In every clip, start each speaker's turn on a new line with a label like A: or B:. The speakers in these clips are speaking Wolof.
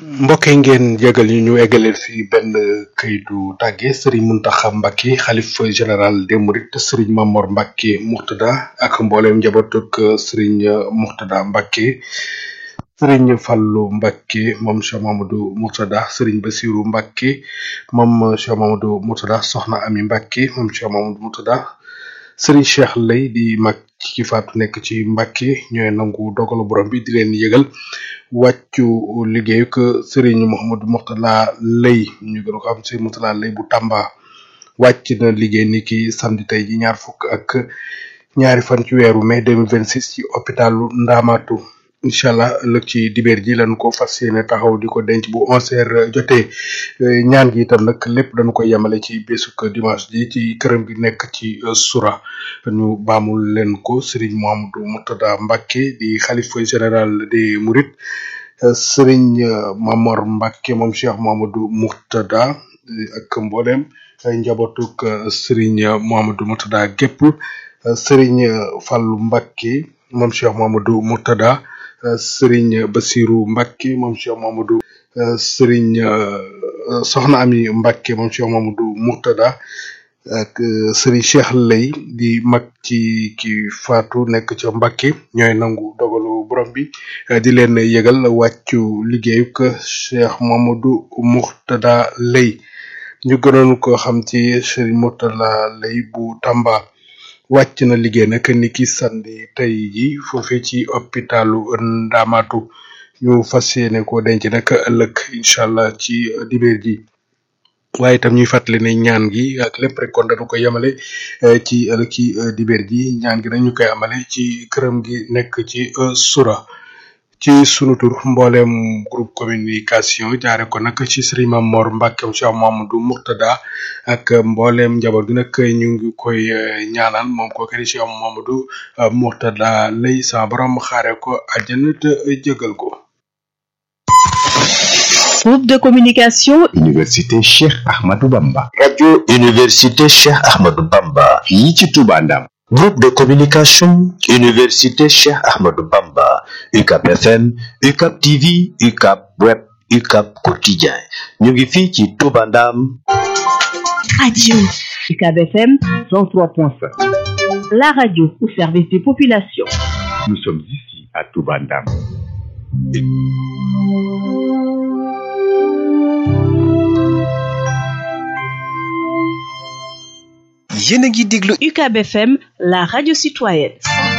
A: mbokk yi ngeen jégal ñu ñu eggaleel fi benn kayitu tàgge Serigne Mountakha Mbacké xalif général des Mourides Serigne Mamor Mbacké Mourtada ak mbooleem njabootuk Serigne Mourtada Mbacké Serigne Fallou Mbacké moom Cheikh Mamadou Mourtada Serigne Bassirou Mbacké moom Cheikh Mamadou Mourtada Soxna Ami Mbacké moom Cheikh Mamadou Mourtada Serigne Cheikh Lay di mag ci ki faatu nekk ci Mbacké ñooy nangu dogalu borom bi di leen yëgal wàccu liggéeyu que Serigne Mouhamadou Mourtada Lay ñu gën ko xam Serigne Mourtada Lay bu Tamba wàcc na liggéey ni ki samedi tey ji ñaar fukk ak ñaari fan ci weeru mai 2026 ci hôpitalu Ndamatu incha allah ëllëg ci dibeer ji lañ ko fas yéene taxaw di ko denc bu onze heures jotee ñaan gi itam nag lépp dañu koy yemale ci bésuk dimanche ji ci këram gi nekk ci sura ñu baamul leen ko Serigne Mouhamadou Mourtada Mbacké di xalifa général des Mourides Serigne Mamor Mbacké moom Cheikh Mouhamadou Mourtada ak mboolem njabootuk Serigne Mouhamadou Mourtada gépp Serigne Fallou Mbacké moom Cheikh Mouhamadou Mourtada Serigne Bassirou Mbacké moom Cheikh Mamadou Serigne Soxna Ami Mbacké moom Cheikh Mamadou Mourtada ak Serigne Cheikh Lay di mag ci ki faatu nekk ca Mbacké ñooy nangu dogalu borom bi di leen yëgal wàccu liggéeyu que Cheikh Mamadou Mourtada Lay ñu gënoon ko xam ci Serigne Mourtada Lay bu Tamba wàcc na liggéey nag ni ki sandi tey ji foofee ci hôpitalu Ndamatu ñu fas yéene ko denc nag ëllëg incha allah ci dibeer ji waaye itam ñuy fàttali ne ñaan gi ak lépp rek kon dañu ko yemale ci ëllëg ci dibeer ji ñaan gi nag ñu koy amale ci këram gi nekk ci sura ci sunu tur mboolem groupe communication jaare ko nag ci Serigne Mamor Mbacké Cheikh Mamadou Mourtada ak mboolem njaboot gi nag ñu ngi koy ñaanal moom ko kadi Cheikh Mamadou Mourtada lay sa borom xaare ko àjjana te jëgal ko
B: Groupe de communication
C: Université Cheikh Ahmadou Bamba
D: radio Université Cheikh Ahmadou Bamba
C: fii ci Touba Ndam
D: groupe de communication Université Cheikh Ahmadou Bamba UCAP FM UCAP TV UCAP Web UCAP Quotidien ñu ngi fii ci Touba Ndam
B: radio UCAB FM
C: 103.5
B: la radio au service des populations
C: nous sommes ici à Touba Ndam
E: yéen a ngi déglu
B: UCAB FM la radio citoyenne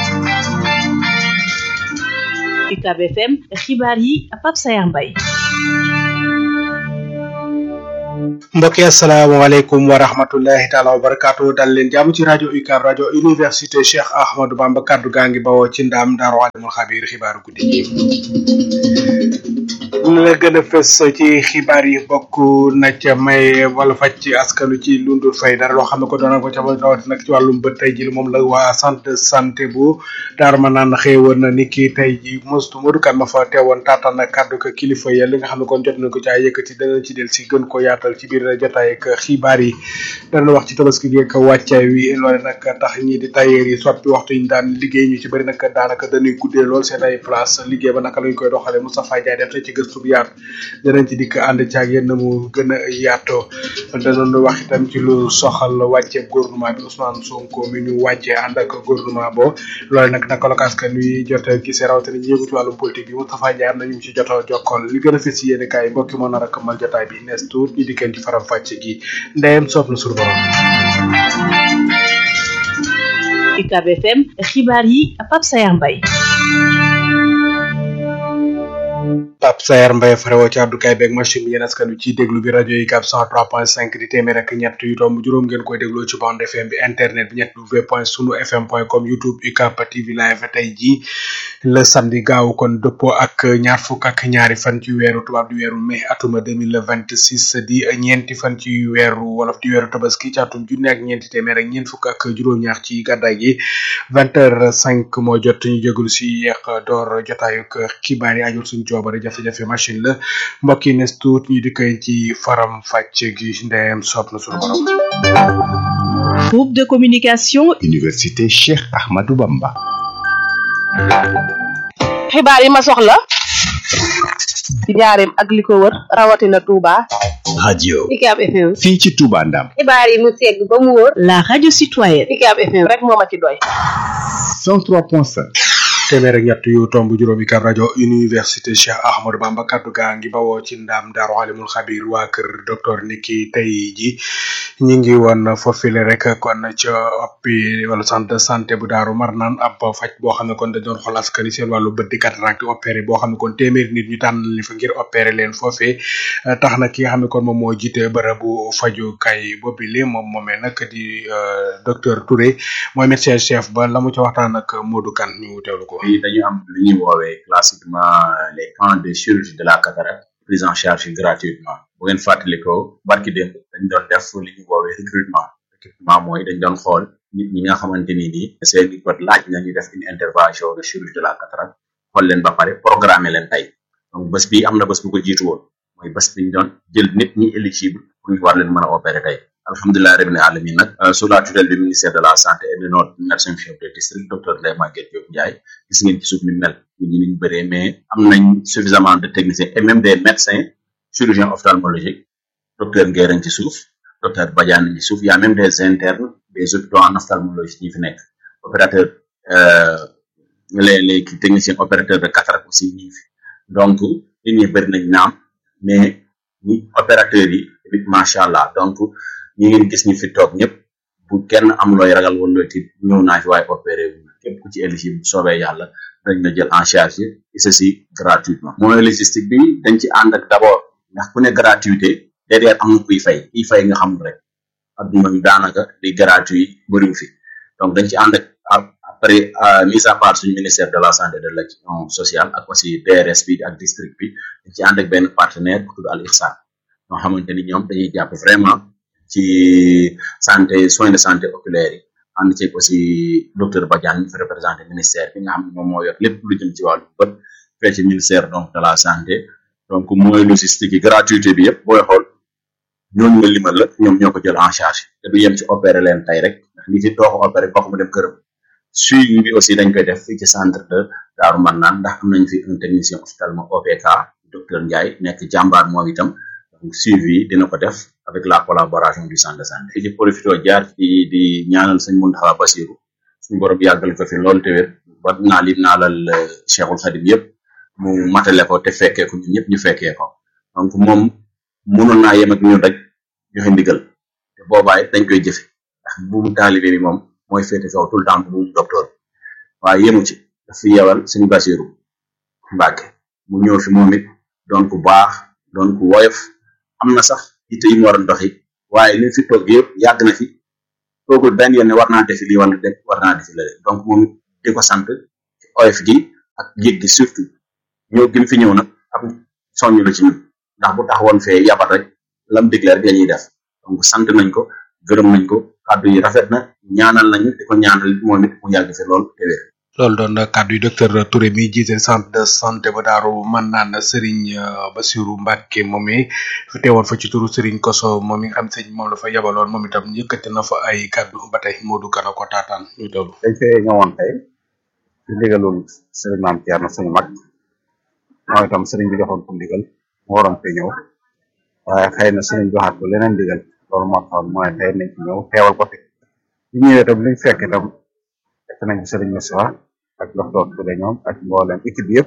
B: UCAB FM xibaar yi Pape Sayar Mbaye
A: mbokk yi asalaamaaleykum wa rahmatullahi taala wa barakaatu dal leen jàmm ci rajo UCAB rajo université Cheikh Ahmadou Bamba kaddu gaa ngi bawoo ci ndaam daaru alimul xabiir xibaaru guddi gi la gën a fës ci xibaar yi bokk na ca may wala faj ci askanu ci lundul fay dara loo xam ne ko doon ko ca rawati nag ci wàllum bët tey ji moom la waa santé santé bu daar ma naan xëewoon na ni ki tey ji mostu Modou Kane ma fa teewoon taataan na kàddu ko kilifa ya li nga xam ne kon jot nañ ko caa yëkkati danañ ci del si gën ko yaatal ci biir jotaay ak xibaar yi dana wax ci tabaski gi ak wàccaay wi loole nag tax ñi di tailleur yi soppi waxtu ñu daan liggéey ñu ci bëri nag daanaka dañuy guddee lool seen ay place liggéey ba naka lañ koy doxalee Moustapha Ndiaye def ci gëstu bu yaatu danañ ci dikk ànd ci ak yéen mu gën a yaatoo danañ wax itam ci lu soxal wàcce gouvernement bi Ousmane Sonko mi ñu wàccee ànd ak gouvernement bo loole nag naka la ko askan wi jot a gisee rawatina ñu yëngu ci wàllum politique bi Moustapha Ndiaye am na ñu ci jot a jokkool li gën a fës ci yéen kaay mbokki moo nar a këmmal jotaay bi nees tuut ñu dikkeen ci faram fàcce gi ndeyem soob na suñu borom
B: UCAB FM xibaar yi Pape Sayar Mbaye
A: Pape Sayar Mbaye farewoo ci àddukaay beeg machine bi yéen askan wi ci déglu bi rajo yi UCAB 103.5 di téeméer ak ñett yu tomb juróom ngeen koy dégloo ci bande FM bi internet bi ñett w point sunu fm point com youtube UCAB TV live tey jii le samedi gaaw kon dëppoo ak ñaar fukk ak ñaari fan ci weeru tubaab di weeru mai atuma 2026 di ñeenti fan ci weeru wolof di weeru tabaski ci atum junne ak ñeenti téeméer ak ñeent fukk ak juróom-ñaar ci gàddaay gi vingt heures cinq moo jot ñu jégalu si yeex door jotaayuk xibaar yi ajul suñu coobare jafe-jafe machine la mbokk yi nes tuut ñu di koy ci faram fàcc gi ndeyam soob na suñu borom
B: groupe de communication
C: Université Cheikh Ahmadou Bamba
F: xibaar yi ma soxla ci njaareem ak li ko wër rawatina Touba.
C: radio
B: UCAB FM.
C: fii ci Touba Ndam
B: xibaar yi mu segg ba mu wóor. la radio citoyenne. UCAB FM
F: rek moo ma ci doy.
C: 103.5
A: téeméer ak ñett yu tomb juróomi kab rajo université Cheikh Ahmadou Bamba kaddu gaa ngi bawoo ci ndaam daaru alimul xabir waa kër docteur niki tey ji ñi ngi woon foofile rek kon ca oppi wala centre de santé bu daaru mar naan ab faj boo xam ne kon dañ doon xool askan wi seen wàllu bët di cataracte opéré boo xam ne kon téeméeri nit ñu tànn li fa ngir opéré leen foofee tax na ki nga xam ne kon moom moo jiite bërëbu fajukaay boobu li moom moomee nag di docteur Touré mooy médecin chef ba la mu ca waxtaan ak Modou Kane ñu teewlu ko.
G: fii dañu am lu ñuy woowee classiquement les camps de chirurgie de la cataracte prise en charge gratuitement bu ngeen fàttalikoo barki démb dañ doon def li ñuy woowee recrutement recrutement mooy dañ doon xool nit ñi nga xamante ni nii seeni bët laaj na ñu def une intervention de chirurgie de la cataracte xool leen ba pare programmer leen tey donc bés bi am na bés bu ko jiitu woon mooy bés bi ñu doon jël nit ñi éligible pour ñu war leen mën a opérer tey alhamdulilah rabbil alamin nag sous la tutelle du ministère de la santé et de notre médecin chef de district docteur Ndeye Maguette Diop Ndiaye gis ngeen ci suuf ni mel nit ñi niñ bëree mais am nañ suffisamment de techniciens et même des médecins chirurgiens ophtalmologiques docteur Ngueren ci suuf docteur Badiane ci suuf y a même des internes des hôpitaux en ophtalmologie ñi fi nekk opérateur les les techniciens opérateurs de cataracte aussi ñi fi donc nit ñi bëri nañ naam mais ñi opérateurs yi tamit macha allah donc ñi ngeen gis ñu fi toog ñëpp bu kenn am looy ragal wala looy tiit ñëw naa fi waaye opéré wu képp ku ci éligible bu soobee yàlla dañ la jël en charge et ceci gratuitement mooy logistique bi dañ ci ànd ak d'abord ndax ku ne gratuité derrière am na kuy fay kuy fay nga xam rek adduna bi daanaka di gratuit bëriwu fi donc dañ ci ànd ak après mise à part suñu ministère de la santé et de l'action sociale ak aussi DRS bi ak district bi dañ ci ànd ak benn partenaire bu tudd Al Ihsan ñoo xamante ni ñoom dañuy jàpp vraiment ci santé soins de santé oculaire yi ànd ceeg aussi docteur Badiane ñu fi représenté ministère bi nga xam ne moom moo yor lépp lu jëm ci wàllu bët fee ci ministère donc de la santé donc mooy logistique yi gratuité bi yëpp booy xool ñooñu nga limal la ñoom ñoo ko jël en charge te du yem ci opéré leen tey rek ndax nit yi doo ko opéré kooku mu dem këram suivi bi aussi dañ koy def fii ci centre de Daaru Marnaan ndax am nañ fi un technicien ophtalmo OPK docteur Ndiaye nekk jàmbaar moom itam donc suivi dina ko def avec la collaboration du centre de santé ci profito jaar ci di ñaanal sëñ Mountakha Bassirou suñu borom yàggal ko fi loolu te wér ba naa lim naalal Cheikhul Khadim yëpp mu matale ko te fekkee ko ñun ñëpp ñu fekkee ko donc moom mënoon naa yem ak ñun rek joxe ndigal te boobaay dañ koy jëfe ndax buumu taalibe bi moom mooy féete kaw tout le temps buumu docteur waaye yemu ci daf fi yewal sëñ Bassirou Mbacke mu ñëw fi moom it doon ku baax doon ku woyof am na sax yitte yi mu war a doxi waaye li fi toog yëpp yàgg na fi toogul benn yoon ne war naa defi lii wala def war naa defi la donc moom di ko sant ci oyof gi ak yëg gi surtout ñëw gi mu fi ñëw nag am soññ la ci ñun ndax bu taxawoon fee yabat rek lam digle rek la ñuy def donc sant nañ ko gërëm nañ ko kàddu yi rafet na ñaanal nañu di ko ñaanal moom it mu yàgg fi lool te wér
A: loolu doon kàddu yi docteur Touré mi jiite centre de santé ba daaru man naan Serigne Bassirou Mbacke moom mi fi teewoon fa ci turu Serigne Koso moom mi nga xam sëñ moom la fa yabaloon moom itam yëkkati na fa ay kàddu ba tey Modou Kana ko taataan ñu teewlu.
H: dañ fee ñëwoon tey ci ndigalul Serigne Mame Thierno suñu mag mooy itam Serigne bi joxoon ko ndigal mu waroon fee ñëw waaye xëy na Serigne joxaat ko leneen ndigal loolu moo taxoon mooy tey nañ ci ñëw teewal ko fi bi ñëwee itam liñ fekk itam fekk nañ ci Serigne Moussa ak docteur Touré ñoom ak mboolem équipe bi yëpp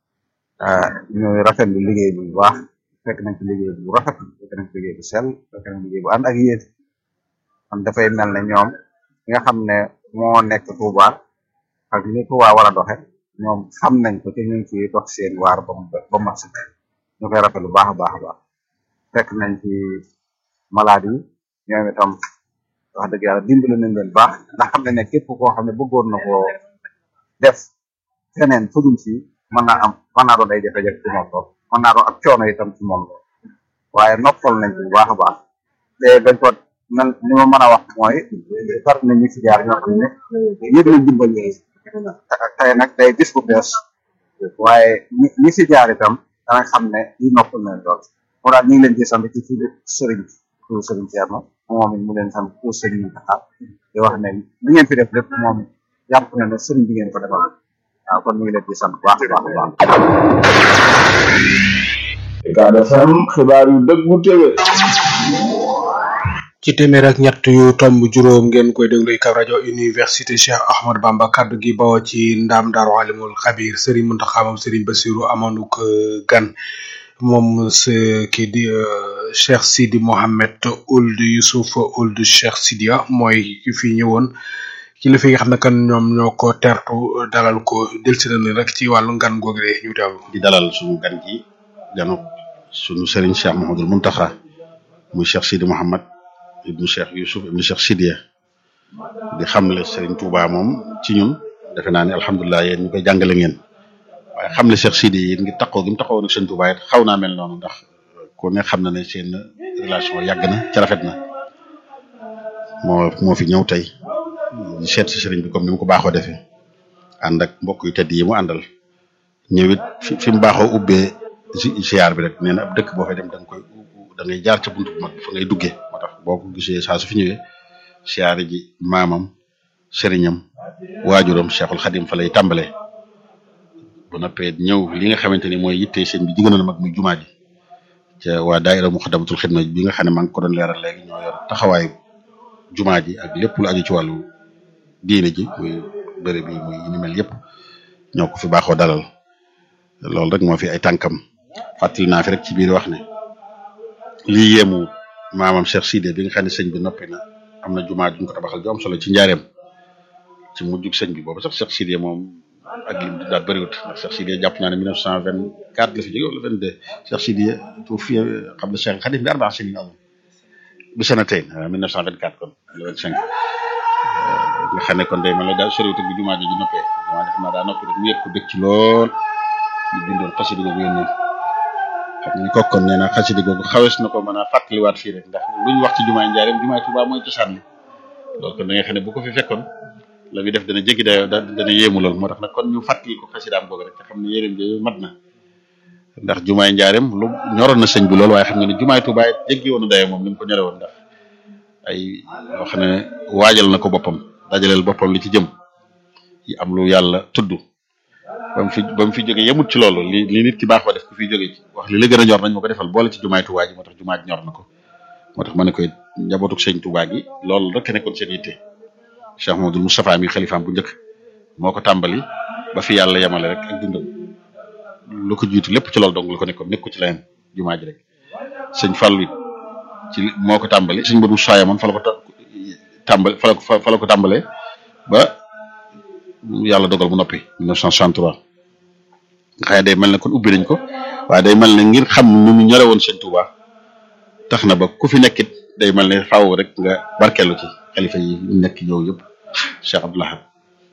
H: ñu rafetlu liggéey bi bu baax fekk nañ ci liggéey bu rafet fekk nañ ci liggéey bu sell fekk nañ liggéey bu ànd ak yéen kon dafay mel ne ñoom ki nga xam ne moo nekk Touba ak ni Touba war a doxe ñoom xam nañ ko te ñu ngi ciy dox seen waar ba mu ba mu mat ñu koy rafetlu bu baax a baax a baax fekk nañ ci malade yi ñoom itam wax dëgg yàlla dimbali nañ leen baax ndax xam ne ne képp koo xam ne bëggoon na koo def feneen fudul fii mën naa am mën naa doon ay jafe-jafe ci moom lool mën naa doon ak coono itam ci moom lool waaye noppal nañ ci bu baax a baax te bañ ko man li ma mën a wax mooy bari na ñu ci jaar ñoo xam ne yëg nañ dimbal yooyu tey nag day gis bu bees waaye ñi ñi ci jaar itam danañ xam ne yi noppal nañ lool moo daal ñu ngi leen ci sant ci turu sëriñ turu sëriñ Thierno moom it mu leen sant pour sëriñ Mountakha di wax ne li ngeen fi def lépp moom it jàpp na ne sëriñ bi ngeen ko defal waaw kon ñu ngi leen di sant bu baax a baax a baax
I: Ucab FM xibaar yu dëggu téwé
A: ci téeméer ak ñett yu tomb juróom ngeen koy déglu Ucab rajo université Cheikh Ahmad Bamba kaddu gi bawoo ci ndaam daaru alimul xabir Serigne Mountakha moom Serigne Bassirou amanuk gan moom se kii di Cheikh Sidi Mohamed Ould Youssouf Ould Cheikh Sidia mooy ki fi ñëwoon kilifa yi nga xam ne kan ñoom ñoo ko tertu dalal ko delsi na rek ci wàllu ngan googu de ñu teewlu
J: di dalal suñu gan gi ganu suñu Serigne Cheikh Mouhamadoul Mountakha muy Cheikh Sidi Mohamed ibnu Cheikh Youssouf ibnu Cheikh Sidia di xamle Serigne Touba moom ci ñun defe naa ne alhamdulilah yéen ñu koy jàngale ngeen waaye xamle Cheikh Sidi it ngi taxaw gi mu taxaw nag Serigne Touba it xaw naa mel noonu ndax ku ne xam na ne seen relation yàgg na ca rafet na moo moo fi ñëw tey di seet si Serigne bi comme ni mu ko baaxoo defee ànd ak mbokk yu tedd yi mu àndal ñëwit fi fi mu baaxoo ubbee ziar bi rek nee na ab dëkk boo fay dem da nga koy da ngay jaar ca buntu bu mag fa ngay duggee moo tax boo ko gisee saa su fi ñëwee siyaare ji maamam sëriñam waajuram Cheikhul Khadim fa lay tàmbalee bu noppee ñëw li nga xamante ni mooy yitte sëñ bi jigéen na mag muy jumaa ji ca waa daayira Muxaddamatul Xidma bi nga xam ne maa ngi ko doon leeral léegi ñoo yor taxawaayu jumaa ji ak lépp lu aju ci wàllu diine ji muy bëri bi muy ni mel yëpp ñoo ko fi baaxoo dalal loolu rek moo fi ay tànkam fàttali naa fi rek ci biir wax ne lii yéemu maamam Cheikh Sidé bi nga xam ne sëñ bi noppi na am na jumaa juñ ko tabaxal ju am solo ci njaareem ci mujjug sëñ bi boobu sax Cheikh Sidé moom ak lim di daal bëriwut ndax Cheikh Sidé jàpp naa ne 1924 la fi jóge wala 22 Cheikh Sidé tuufi xam na Cheikh Khadim bi arbaa sinin am bi sanatayn 1924 kon le 25 nga xam ne kon day mel ne daal soriwut ak bi jumaa ji ji noppee jumaa ji xam naa daa noppi rek mu yëg ko dëkk ci lool ñu bindoon xasida googu yónnee xam ni kokkoon nee na xasida googu xawees na ko mën a fàttaliwaat fii rek ndax lu ñu wax ci jumaay njaareem jumaay Tuubaa mooy cosaan li loolu kon da ngay xam ne bu ko fi fekkoon la muy def dana jéggi dayoo da dana yéemu lool moo tax nag kon ñu fàttali ko xasidaam googu rek te xam ne yéreem jooyu mat na ndax jumaay njaareem lu ñoroon na sëñ bi lool waaye xam nga ne jumaay Tuubaa it jéggi woon na dayoo moom ni mu ko ñore woon ndax ay yoo xam ne waajal na ko boppam dajaleel boppam li ci jëm yi am lu yàlla tudd ba mu fi ba mu fi jógee yemut ci loolu li li nit ki baaxoo def ku fi jógee ci wax li la gën a ñor nañ ma ko defal boole ci jumaay Tuubaa ji moo tax jumaa ji ñor na ko moo tax ma ne koy njabootuk sëñ Tuubaa gi loolu rek nekkoon seen yitte Cheikh Mamadou Moustapha mi xalifaam bu njëkk moo ko tàmbali ba fi yàlla yemale rek ak dundam lu ko jiitu lépp ci loolu dong la ko nekkoon nekku ci leneen jumaa ji rek sëñ Fallu it ci moo ko tàmbali sëñ Modou Soya man fa la ko tàmbali fa la ko fa la ko tàmbalee ba yàlla dogal mu noppi 1963 nga xam ne day mel ne kon ubbi nañ ko waaye day mel ne ngir xam nu mu ñore woon sëñ Touba tax na ba ku fi nekkit day mel ne faaw rek nga barkeelu ci xalifa yi nekk ñëw yëpp Cheikh Abdoul Ahad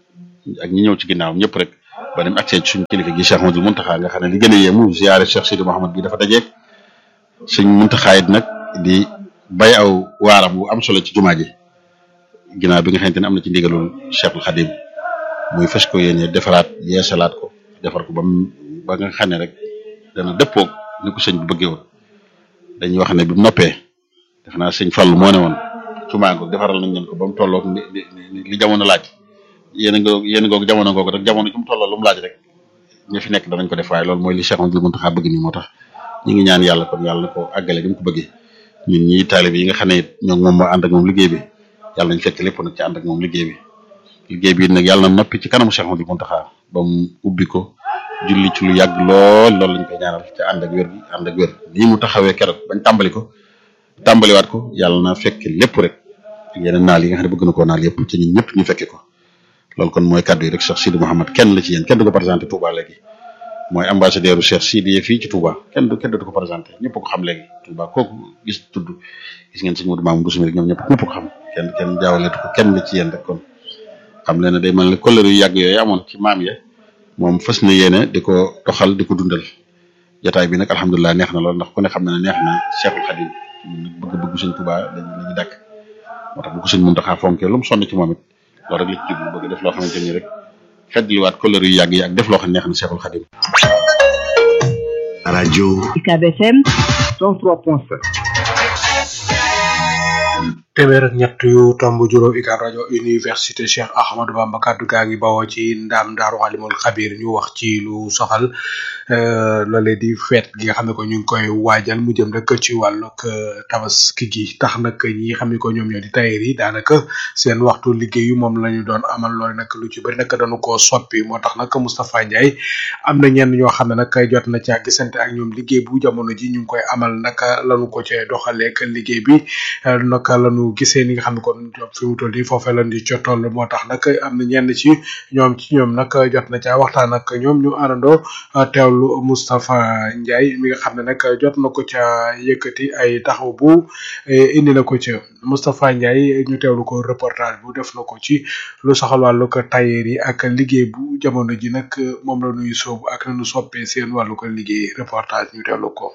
J: ak ñi ñëw ci ginnaawam ñëpp rek ba dem accès ci suñu kilifa gi Cheikh Mouhamadoul Mountakha nga xam ne li gën a yéemu ziare Cheikh Sidi Mouhamad bi dafa dajeeg sëñ Mountakha it nag di bay aw waaram bu am solo ci jumaa ji ginnaaw bi nga xamante ne am na ci ndigalul Cheikhul Khadim muy fas ko yéene defaraat yeesalaat ko defar ko ba mu ba nga xam ne rek dana dëppoog ni ko sëñ bi bëggee woon dañuy wax ne bi mu noppee def naa sëñ Fallu moo ne woon jumaa googu defaral nañ leen ko ba mu tolloog li li li jamono laaj yéen a ngoog yéen a ngoog jamono googu rek jamono ci mu tolloo lu mu laaj rek ñu fi nekk danañ ko def waaye loolu mooy li Cheikh Amadou Mountakha bëgg nii moo tax ñu ngi ñaan yàlla kon yàlla na ko àggale gi mu ko bëggee ñun ñii taalib yi nga xam ne it ñoo moom moo ànd ak moom liggéey bi yàlla nañ fekk lépp nag ci ànd ak moom liggéey bi liggéey bi nag yàlla na noppi ci kanamu Cheikh Amadou Mountakha ba mu ubbi ko julli ci lu yàgg lool loolu lañ koy ñaanal ci ànd ak wér gi ànd ak wér nii mu taxawee keroog bañ tàmbali ko tàmbaliwaat ko yàlla na fekk lépp rek yeneen naal yi nga xam ne bëgg na koo naal yëpp ci ñun ñëpp ñu fekke ko loolu kon mooy kàddu yi rek Cheikh Sidi Mouhamad kenn la ci yéen kenn du ko présenté Touba léegi mooy ambassadeur Cheikh Sidi fii ci Touba kenn du kenn du ko présenté ñëpp ko xam léegi Touba kooku gis tudd gis ngeen sëñ Modou Mamoun Boussou rek ñoom ñëpp ñëpp ko xam kenn kenn jaawaleetu ko kenn la ci yéen rek kon xam leen ne day mel ne kóllëre yu yàgg yooyu amoon ci maam ya moom fës na yéene di ko doxal di ko dundal jotaay bi nag alhamdulilah neex na lool ndax ku ne xam na ne neex na Cheikhul Khadim bëgg-bëgg sëñ Touba lañu la ñu dàkk moo tax bu ko sëñ Mountakha fonkee lu mu sonn ci moom it loolu rek la ci jublu bëgg def loo xamante ni rek feddliwaat kóllëre yu yàgg yi ak def loo xam ne neex na Cheikhul Khadim
C: radio
B: UCAB FM
C: 103.7
A: téeméer ak ñett yu tomb juróom ikaab rajo université cheikh ahmadou bamba kaddu gaa ngi bawoo ci ndaam daaru alimul xabir ñu wax ci lu soxal loolee di feet gi nga xam ne ko ñu ngi koy waajal mu jëm rek ci wàllug tabaski gi tax nag ñi xam ne ko ñoom ñoo di tailleur yi daanaka seen waxtu liggéeyu moom la ñu doon amal loole nag lu ci bëri nag dañu koo soppi moo tax nag Moustapha Ndiaye am na ñenn ñoo xam ne nag jot na caa gisante ak ñoom liggéey bu jamono ji ñu ngi koy amal naka lañu ko cee doxaleek liggéey bi naka lañu gisee ni nga xam ne kon fi mu toll nii foofee lañ di ca toll moo tax nag am na ñenn ci ñoom ci ñoom nag jot na caa waxtaan ak ñoom ñu àndandoo teewlu Moustapha Ndiaye mi nga xam ne nag jot na ko ca yëkkati ay taxaw bu indi na ko ca Moustapha Ndiaye ñu teewlu ko reportage bu def na ko ci lu soxal wàllu ko tailleur yi ak liggéey bu jamono ji nag moom la ñuy sóobu ak nañu soppee seen wàllu ko liggéey reportage ñu teewlu ko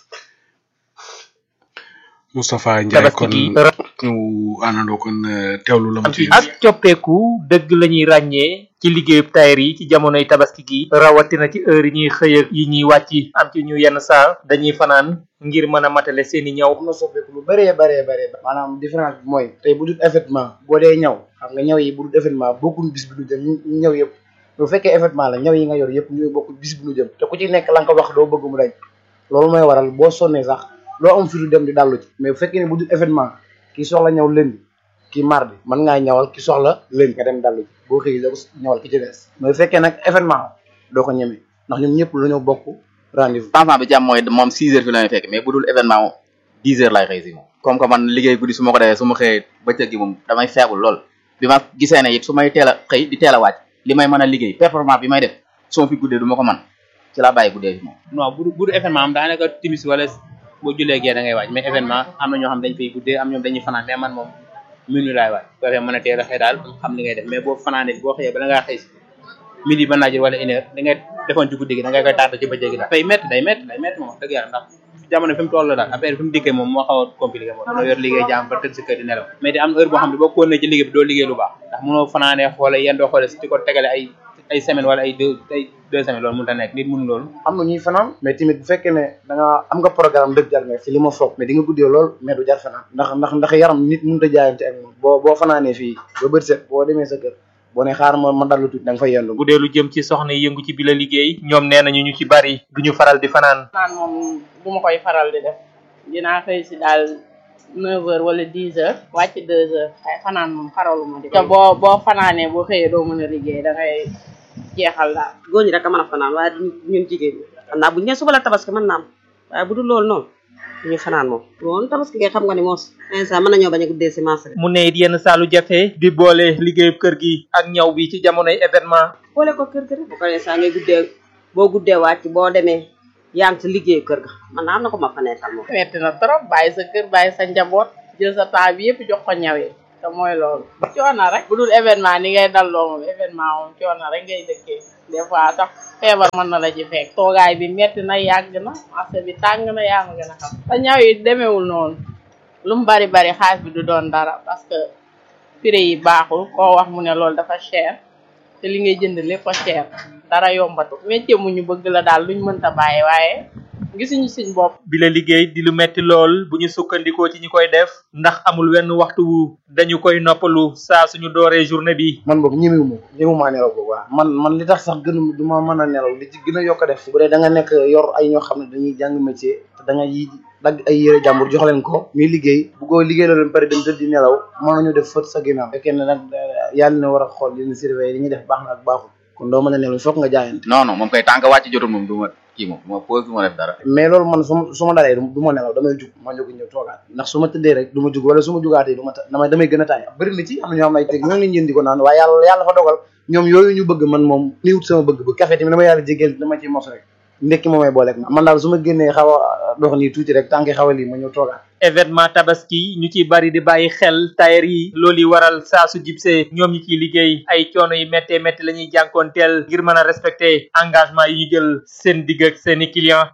A: Moustapha Ndiaye kon ñu àndandoo kon teewlu la mu ci
K: ak coppeeku dëgg la ñuy ràññee ci liggéeyub tailleur yi ci jamonoy tabaski gi rawatina ci heure yi ñuy xëy ak yi ñuy wàcc am ci ñu yenn saa dañuy fanaan ngir mën a matale seen i ñaw
L: am na soppeeku lu bëree bëree bëree maanaam différence bi mooy tey bu dul événement boo dee ñaw xam nga ñaw yi bu dul événement bokkul bis bi du jëm ñu ñaw yëpp bu fekkee événement la ñaw yi nga yor yëpp ñooy bokkul bis bi du jëm te ku ci nekk la nga ko wax doo bëgg mu dañ loolu mooy waral boo sonnee sax loo am fi du dem di dallu ci mais bu fekkee ne bu dul événement kii soxla ñaw lundi kii mardi mën ngaa ñawal ki soxla lundi nga dem dallu ci boo xëy la ko ñawal ki ci des mais bu fekkee nag événement doo ko ñeme ndax ñoom ñëpp la ñoo bokk rendez-vous
M: changement bi ci am mooy moom six heures fi la may fekk mais bu dul événement moom dix heures lay xëy si moom comme que man liggéey guddi su ma ko defee su ma xëyee bëccëg gi moom damay feebul lool bi ma gisee ne it su may teel a xëy di teel a wàcc li may mën a liggéey performance bi may def su ma fi guddee du ma ko man ci laa bàyyi guddee fi moom
N: non bu bu dul événement am daanaka timis wala boo jullee gee da ngay wàcc mais événement am na ñoo xam dañ fay guddee am ñoom dañuy fanaan mais man moom minuit laay wàcc bu defee mën a teel a xëy daal xam li ngay def mais boo fanaanee boo xëyee bala ngaa xëy si midi ba naajir wala une heure li ngay defoon ci guddi gi da ngay koy tardé ci bëccëg gi daal day métti day métti day métti moom wax dëgg yàlla ndax jamono fi mu toll daal affaire fi mu dikkee moom moo xaw a compliqué moom mënoo yor liggéey jaam ba tëdd si kër di nelaw mais di am heure boo xam ne boo ko ci liggéey bi doo liggéey lu baax ndax mënoo fanaanee xoole yéen doo xoole si di ko tegale ay ay semaine wala ay deux ay deux semaines loolu mënut a nekk nit mënu loolu
L: am na ñuy fanaan mais tamit bu fekkee ne da nga am nga programme dëgg jar nga ci li ma foog mais di nga guddee lool mais du jar fanaan ndax ndax ndax yaram nit mënut a jaayante ak moom boo boo fanaanee fii ba bët set boo demee sa kër boo ne xaar ma ma dallu tuuti da nga fay yendu
K: bu dee lu jëm ci soxna yi yëngu ci bi la liggéey ñoom nee nañu ñu ci bari duñu faral di fanaan
O: naan moom bu ma koy faral di def dinaa xëy si daal neuf heures wala dix heures wàcc deux heures ay fanaan moom xaralu ma di te boo boo fanaanee boo xëyee doo mën a liggéey da ngay jeexal daal
P: góor ñi rek a mën a fanaan waaye du ñun jigéen ñi xam naa bu ñu nee suba la tabaski mën naa am waaye bu dul loolu noonu duñu fanaan moom loolu tabaski kay xam nga ni moos instant mën nañoo bañ a guddee si marché
K: mu ne it yenn saalu jafe di boole liggéeyub kër gi ak ñaw bi ci jamonoy événement
P: boole ko kër kër bu ko instant ngay guddee boo guddee wàcc boo demee yaa ngi ci liggéey kër ga man naa am na ko ma fa nekkal moom
O: metti na trop bàyyi sa kër bàyyi sa njaboot jël sa temps bi yëpp jox ko ñawee te mooy loolu coono rek bu dul événement ni ngay dalloo moom événement moom coono rek ngay dëkkee des fois sax feebar mën na la ci fekk toogaay bi metti na yàgg na marché bi tàng na yaa ma gën a xam te ñaw yi demewul noonu lu mu bari bari xaalis bi du doon dara parce que prix yi baaxul koo wax mu ne loolu dafa cher te li ngay jënd lépp a cher dara yombatu métier mu ñu bëgg la daal luñ mënta bàyyi waaye gisuñu suñ bopp
K: bi la liggéey di lu metti lool bu ñu sukkandikoo ci ñi koy def ndax amul wenn waxtu wu dañu koy noppalu saa suñu dooree journée bi
L: man boobu ñemewu ma ñemewu maa nelaw boobu waaw man man li tax sax gën du ma mën a nelaw li ci gën a yokk a def bu dee da nga nekk yor ay ñoo xam ne dañuy jàng métier te da nga yi dagg ay yére jàmbur jox leen ko ñuy liggéey bu ko liggéey la leen pare dem tëdd di nelaw mën nañu def fët sa ginnaaw fekkee ne nag yàlla na war a xool leen surveiller li ñuy def baax na ak baaxul kon doo mën a nelaw foog nga jaayante
M: non non moom kay tànk wàcc jotul moom du ma kii moom du ma pause du ma def dara
L: mais loolu man su ma su ma dalee du ma nelaw damay jug ma jóg ñëw toogaat ndax su ma tëddee rek du ma jug wala su ma jugaatee du ma ta damay damay gën a taay bëri na ci am na ñoo xam ay teg ñoo ngi leen di ko naan waaye yàlla yàlla fa dogal ñoom yooyu ñu bëgg man moom ni wut sama bëgg bu café tamit dama yàlla jégeel dama ci mos rek ndekki moomay booleeg ma man daal su ma génnee xaw a dox nii tuuti rek tànki xaw a lii ma ñëw toogaat
K: événement tabaski ñu ci bari di bàyyi xel tailleur yi loolu yi waral saa su jibsee ñoom ñi ciy liggéey ay coono yi méttee métti la ñuy jànkoonteel ngir mën a respecter engagement yi ñu jël seen digg ak seeni client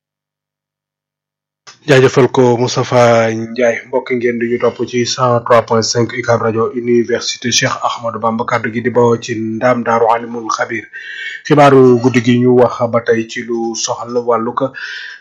A: jaajëfal ko Moustapha Ndiaye mbokk ngeen di ñu topp ci 103.5 UCAB rajo université Cheikh Ahmadou Bamba kaddu gi di bawoo ci ndaam daaru alimul xabir xibaaru guddi gi ñu wax ba tey ci lu soxal wàllu ko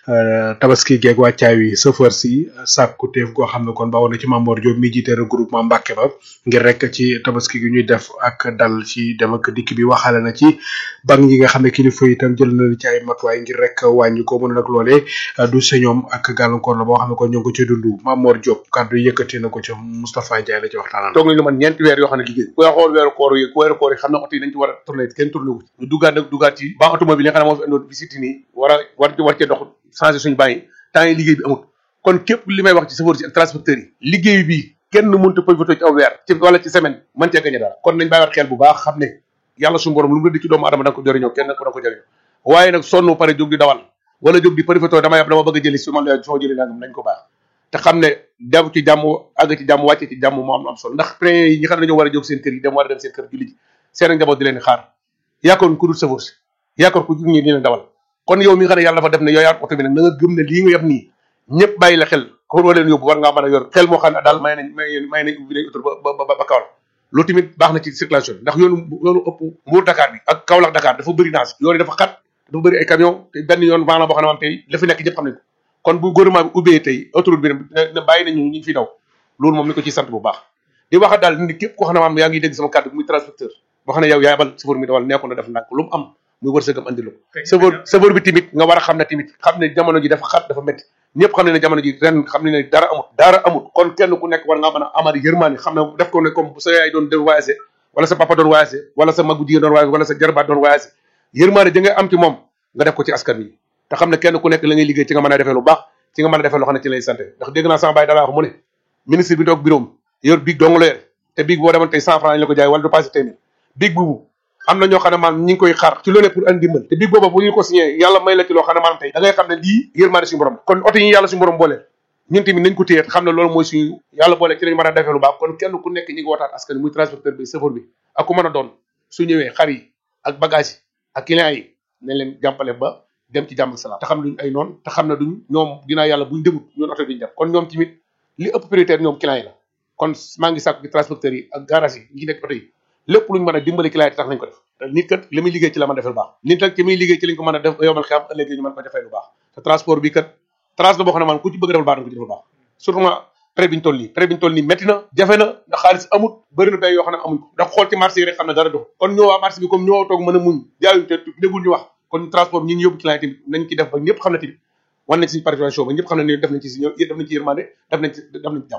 A: tabaski geeg wàccaay wi sëfër si sàkku teef goo xam ne kon ba woon na ci Mamor Diop mi jiite regroupement Mbàkke ba ngir rek ci tabaski gi ñuy def ak dal ci dem ak dikk bi waxaale na ci bank yi nga xam ne kilifa itam jël na ci ay matuwaay ngir rek wàññi ko mën nag loolee du sa ñoom ak gàllankoor la boo xam ne kon ñu ngi ko ci dund Mamor Diop kàddu yi yëkkati na ko ci Moustapha Ndiaye la ci waxtaanal
Q: toog nañu lu man ñeenti weer yoo xam ne liggéey ku xool weeru koor yi ku weeru koor yi xam ne oto yi dañ ci war a tourné kenn tourné wu ñu duggaat nag duggaat ci ban automobile yi nga xam ne moo fi andoon visite nii war a war war cee dox changé suñu bàyyi temps yi liggéey bi amut kon képp li may wax ci chauffeur yi ak transporteurs yi liggéey bi kenn mënut a profité ci aw weer ci wala ci semaine mën cee gañe dara kon nañ bàyyiwaat xel bu baax xam ne yàlla suñu borom lu mu rëdd ci doomu adama da nga ko jëriñoo kenn ko da nga ko jëriñoo waaye nag sonn pare jóg di dawal wala jóg di profité dama yàpp dama bëgg a jëli su ma la soo jëli nangam nañ ko baax te xam ne dem ci jàmm àgg ci jàmm wàcce ci jàmm moo am am solo ndax train yi ñi xam ne dañoo war a jóg seen kër yi dem war a dem seen kër julli ji seen njaboot di leen xaar yaakaar ku dul safar si yaakaar ku ñi di leen dawal kon yow mi nga xam ne yàlla dafa def ne yow yaa oto bi nag na nga gëm ne lii nga yem nii ñëpp bàyyi la xel ko war leen yóbbu war ngaa mën a yor xel moo xam ne daal may nañ may may nañ ubbi nañ oto ba ba ba Kaolack loolu tamit baax na ci circulation bi ndax yoonu yoonu ëpp Mbour Dakar bi ak Kaolack Dakar dafa bëri naas yoon yi dafa xat dafa bëri ay camion te benn yoon maanaam boo xam ne maam tey la fi nekk ñëpp xam nañ ko kon bu gouvernement bi ubbee tey autoroute bi ne bàyyi nañu ñu fi daw loolu moom ni ko ciy sant bu baax di wax daal ni képp koo xam ne maam yaa ngi dégg sama kàddu muy transporteur boo xam ne yow yaay bal chauffeur mi dawal nekkoon na def ndànk lu mu am muy wërsëgam andi la ko chauffeur chauffeur bi tamit nga war a xam ne tamit xam ne jamono ji dafa xat dafa métti ñëpp xam ne ne jamono ji ren xam ne ne dara amut dara amut kon kenn ku nekk war ngaa mën a amari yërmaani xam ne def ko ne comme bu sa yaay doon doon voyagé wala sa papa doon voyagé wala sa magu jigéen doon voyagé wala sa jarbaat doon voyagé yërmaani ja ngay am ci moom nga def ko ci askan wi te xam ne kenn ku nekk la ngay liggéey ci nga mën a defee lu baax ci nga mën a defee loo xam ne ci lay santé ndax dégg naa sama baay dalaa wax mu ne ministre bi toog bureau yor biig dong la yor te biig boo demoon tey cent franc lañ la ko jaay wala du passé téeméer biig boobu am na ñoo xam ne maanaam ñi ngi koy xaar ci loolu pour andi dimbal te biig booba bu ñu ko signé yàlla may la ci loo xam ne maanaam tey da ngay xam ne lii yërmaande suñu borom kon oto yi yàlla suñu borom boole ñun tamit nañ ko téye xam ne loolu mooy suñu yàlla boole ci lañ mën a defee lu baax kon kenn ku nekk ñi ngi waxtaan askan muy transporteur bi chauffeur bi ak ku mën a doon su ñëwee xar yi ak bagage yi ak client yi nañ leen jàmpale ba dem ci jàmm ak salaam te xam ne duñ ay noonu te xam ne duñ ñoom dinaa yàlla buñ demut ñoon oto duñ dem kon ñoom tamit li ëpp prioritaire ñoom client yi la kon maa ngi sàkku ci transporteurs yi ak garage yi ñi nekk oto yi lépp luñ mën a dimbali client yi tax nañ ko def te nit kat li muy liggéey ci la mën a defee lu baax nit nag ci muy liggéey ci lañ ko mën a def yomal xam ëllëg ñu mën ko defee lu baax te transport bi kat transport boo xam ne man ku ci bëgg defal baax na ko ci defal baax surtout ma prêt bi ñu toll nii prêt bi ñu toll nii métti na jafe na ndax xaalis amut bëri na bay yoo xam ne amuñ ko ndax xool ci marché yi rek xam ne dara dox kon ñoo waa marché bi comme ñoo toog mën a muñ jaayuñ te déggul ñu wax kon transport ñi ñu yóbbu client tamit nañ ci def ba ñëpp xam ne tamit wan nañ ci participation ba ñëpp xam ne ni def nañ ci si def nañ ci yërmande def nañ ci def nañ ci jàmm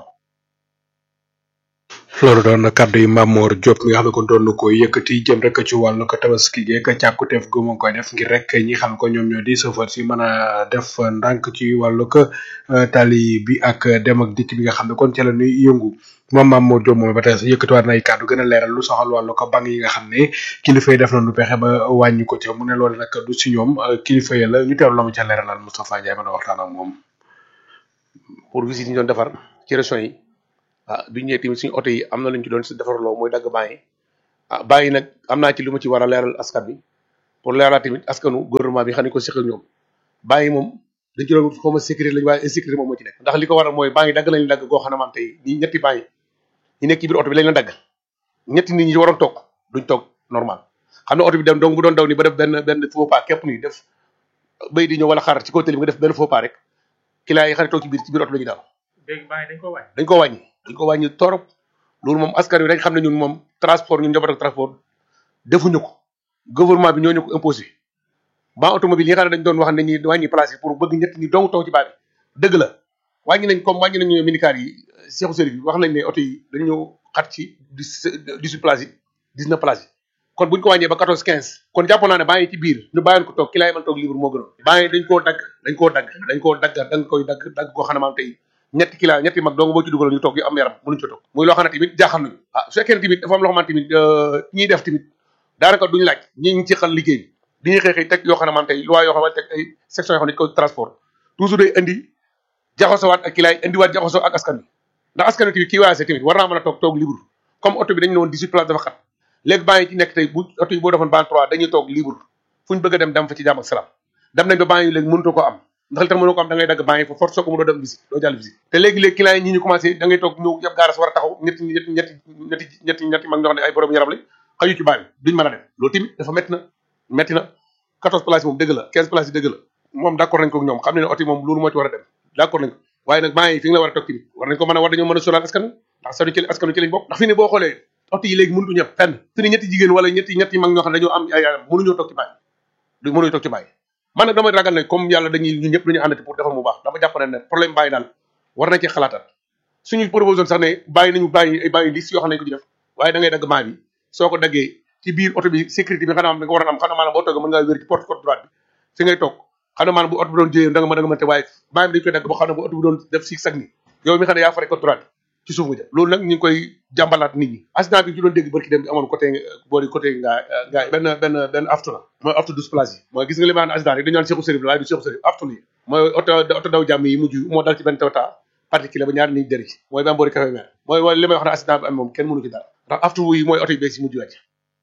A: loolu doon na kàddu yi Mamor Diop mi nga xam ne kon doon na ko yëkkati jëm rek ci wàllu ko tabaski geeg càkkuteef gu mu ngi koy def ngir rek ñi xam ko ñoom ñoo di chauffeur si mën a def ndànk ci wàllu ko tali bi ak dem ak dikk bi nga xam ne kon ca la ñuy yëngu moom Mamor Diop moom ba tey sax yëkkatiwaat na ay kàddu gën a leeral lu soxal wàllu ko bank yi nga xam ne kilifa yi def nañu pexe ba wàññi ko ca mu ne loolu nag du si ñoom kilifa yi la ñu teewlu la mu ca leeralal Moustapha Ndiaye mën a waxtaan ak moom.
Q: pour visite yi ñu doon defar ci régions yi ah bi ñëwee tamit suñu oto yi am na lu ñu ci doon si defarloo mooy dagg bàyyi ah bàyyi nag am naa ci lu ma ci war a leeral askan bi pour leeral tamit askanu gouvernement bi xam ne ko seq ak ñoom bàyyi moom dañ ci doon xaw ma sécurité lañu waaye insécurité moom moo ci nekk ndax li ko waral mooy bàyyi dagg lañu dagg goo xam ne maam tey ñi ñetti bàyyi ñi nekk ci biir oto bi lañ la dagg ñetti nit ñi waroon toog duñ toog normal xam ne oto bi dem donc bu doon daw ni ba def benn benn faux pas képp nii def bay di ñëw wala xaar ci kaw télé bi nga def benn faux pas rek client yi xam ne toog ci biir ci biir oto la ñuy daal
K: léegi bàyyi dañ ko wàññi
Q: dañ ko wàññi dañ ko wàññi torop loolu moom askan wi dañ xam ne ñun moom transport ñun njaboot ak transport defuñu ko gouvernement bi ñoo ñu ko imposé ban automobile yi nga xam ne dañ doon wax ne ñuy wàññi place yi pour bëgg ñett ñi dong taw ci baa bi dëgg la wàññi nañ comme wàññi nañu minicar yi seexu sëriñ bi wax nañ ne oto yi dañu xat ci dix-huit place yi dix-neuf place yi kon buñ ko wàññee ba quatorze quinze kon jàpp naa ne baa ngi ci biir ñu bàyyoon ko toog ki laay mën toog libre moo gënoon baa ngi dañ koo dagg dañ koo dagg dañ koo dagg da nga koy dagg dagg koo xam ne maam tey ñetti kila ñetti mag dong boo ci dugal ñu toog yu am yaram mënuñ ci toog muy loo xam ne tamit jaaxal nañu ah su fekkee ne tamit dafa am loo xamante tamit ñiy def tamit daanaka duñ laaj ñi ngi ci xal liggéey bi dañuy xëy xëy teg yoo xam ne man tey loi yoo xam ne teg ay section yoo xam ne ko transport toujours day indi jaxasowaat ak kilaay indiwaat jaxasoo ak askan wi ndax askan wi tamit kii waase tamit war naa mën a toog toog libre comme oto bi dañu ne woon 18 place dafa xat léegi baa ngi ci nekk tey bu oto yi boo defoon ban 3 dañuy toog libre fu ñu bëgg a dem dem fa ci jàmm ak salaam dem nañ ba baa ngi léegi mënutoo ko am ndax li tax mënoo ko am da ngay dagg baa ngi fa force soo ko mënoo dem visite doo jàll visite te léegi-léegi client yi ñi ñu commencé da ngay toog ñëw yëpp gaaras war a taxaw ñetti ñetti ñetti ñetti ñetti ñetti mag ñoo xam ne ay borom yaram lañ xaju ci baa bi duñ mën a dem loolu tamit dafa métti na métti na 14 places yi moom dëgg la 15 places yi dëgg la moom d'accord nañ ko ak ñoom xam ne ne oto yi moom loolu moo ci war a dem d'accord nañ ko waaye nag maa ngi fi nga la war a toog tamit war nañ ko mën a war dañoo mën a sóoraal askan wi ndax sanu ci askanu ci lañ bokk ndax fi ne boo xoolee oto yi léegi mënutu ñëpp fenn fi ne ñetti jigéen wala ñetti ñetti mag ñoo xam ne dañoo am ay ay mënuñoo toog ci bàyyi du mënuñoo toog ci bàyyi man nag damay ragal ne comme yàlla dañuy ñu ñëpp dañu àndati pour defar mu baax dama jàpp ne ne problème bàyyi daal war nañ ci xalaatal suñu proposition sax ne bàyyi nañu bàyyi ay bàyyi liste yoo xam ne ko ci def waaye da ngay dagg maa bi soo ko daggee ci biir oto bi sécurité bi xanaa am da nga war a am xanaa maanaam boo toogee mën ngaa wér ci porte côte droite bi fi ngay toog xanaa maanaam bu oto bi doon jëyee da nga mën da nga mën te waaye maa bi dañ koy dagg boo xam ne bu oto bi doon def six sag ni yow mi xam ne yaa fare côte droite ci suuf nga jëm loolu nag ñu ngi koy jàmbalaat nit ñi accident bi ñu doon dégg barki dem bi amoon côté boori côté ngaa ngaa benn benn benn aftu la mooy aftu douze place yi mooy gis nga li ma naan accident rek dañu naan Cheikhou Sérif la waaye du Cheikhou Sérif aftu yi mooy oto oto daw jàmm yi mujj moo dal ci benn Toyota particulier ba ñaari nit dëri ci mooy ba boori café mer mooy li may wax ne accident bi am moom kenn mënu ci dara ndax aftu yi mooy oto yi bees yi mujj wàcc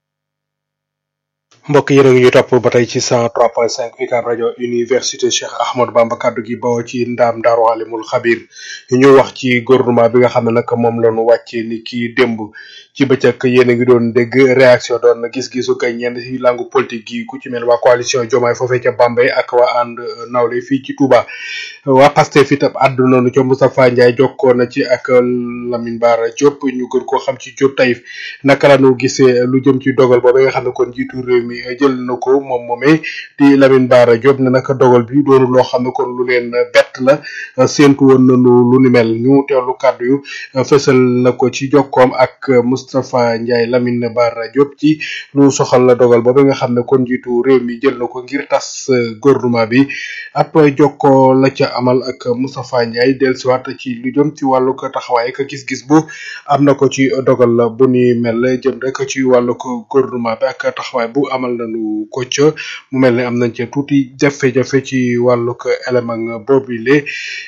A: mbokk yéen a ngi ñu topp ba tey ci 103.5 UCAB rajo université Cheikh Ahmadou Bamba kaddu gi bawoo ci ndaam daaru alimul xabir ñu wax ci gouvernement bi nga xam ne nag moom la ñu wàcce ni ki démb ci bëccëg yéen a ngi doon dégg réaction doon gis-gisu kay ñenn ci langue politique gi ku ci mel waa coalition Diomaye foofee ca Bambey ak waa ànd nawle fii ci Touba waa Pastef itam àddu noonu ca Moustapha Ndiaye jokkoo na ci ak Lamine Bara Diop ñu gën koo xam ci Diop Taïf naka la ñu gisee lu jëm ci dogal boobu nga xam ne kon jiitu réew mi jël na ko moom moomee di Lamine Bara Diop ne naka dogal bi doonu loo xam ne kon lu leen bett la séentu woon nañu lu ni mel ñu teewlu kàddu yu fësal na ko ci jokkoom ak Moustapha Ndiaye Lamine Bara Diop ci lu soxal la dogal boobu nga xam ne kon jiitu réew mi jël na ko ngir tas gouvernement bi ab jokkoo la ca amal ak Moustapha Ndiaye dellusiwaat ci lu jëm ci wàllu ko taxawaay ak gis-gis bu am na ko ci dogal la bu ni mel jëm rek ci wàllu ko gouvernement bi ak taxawaay bu amal nañu ko ca mu mel ne am nañ ca tuuti jafe-jafe ci wàllu ko élément boobile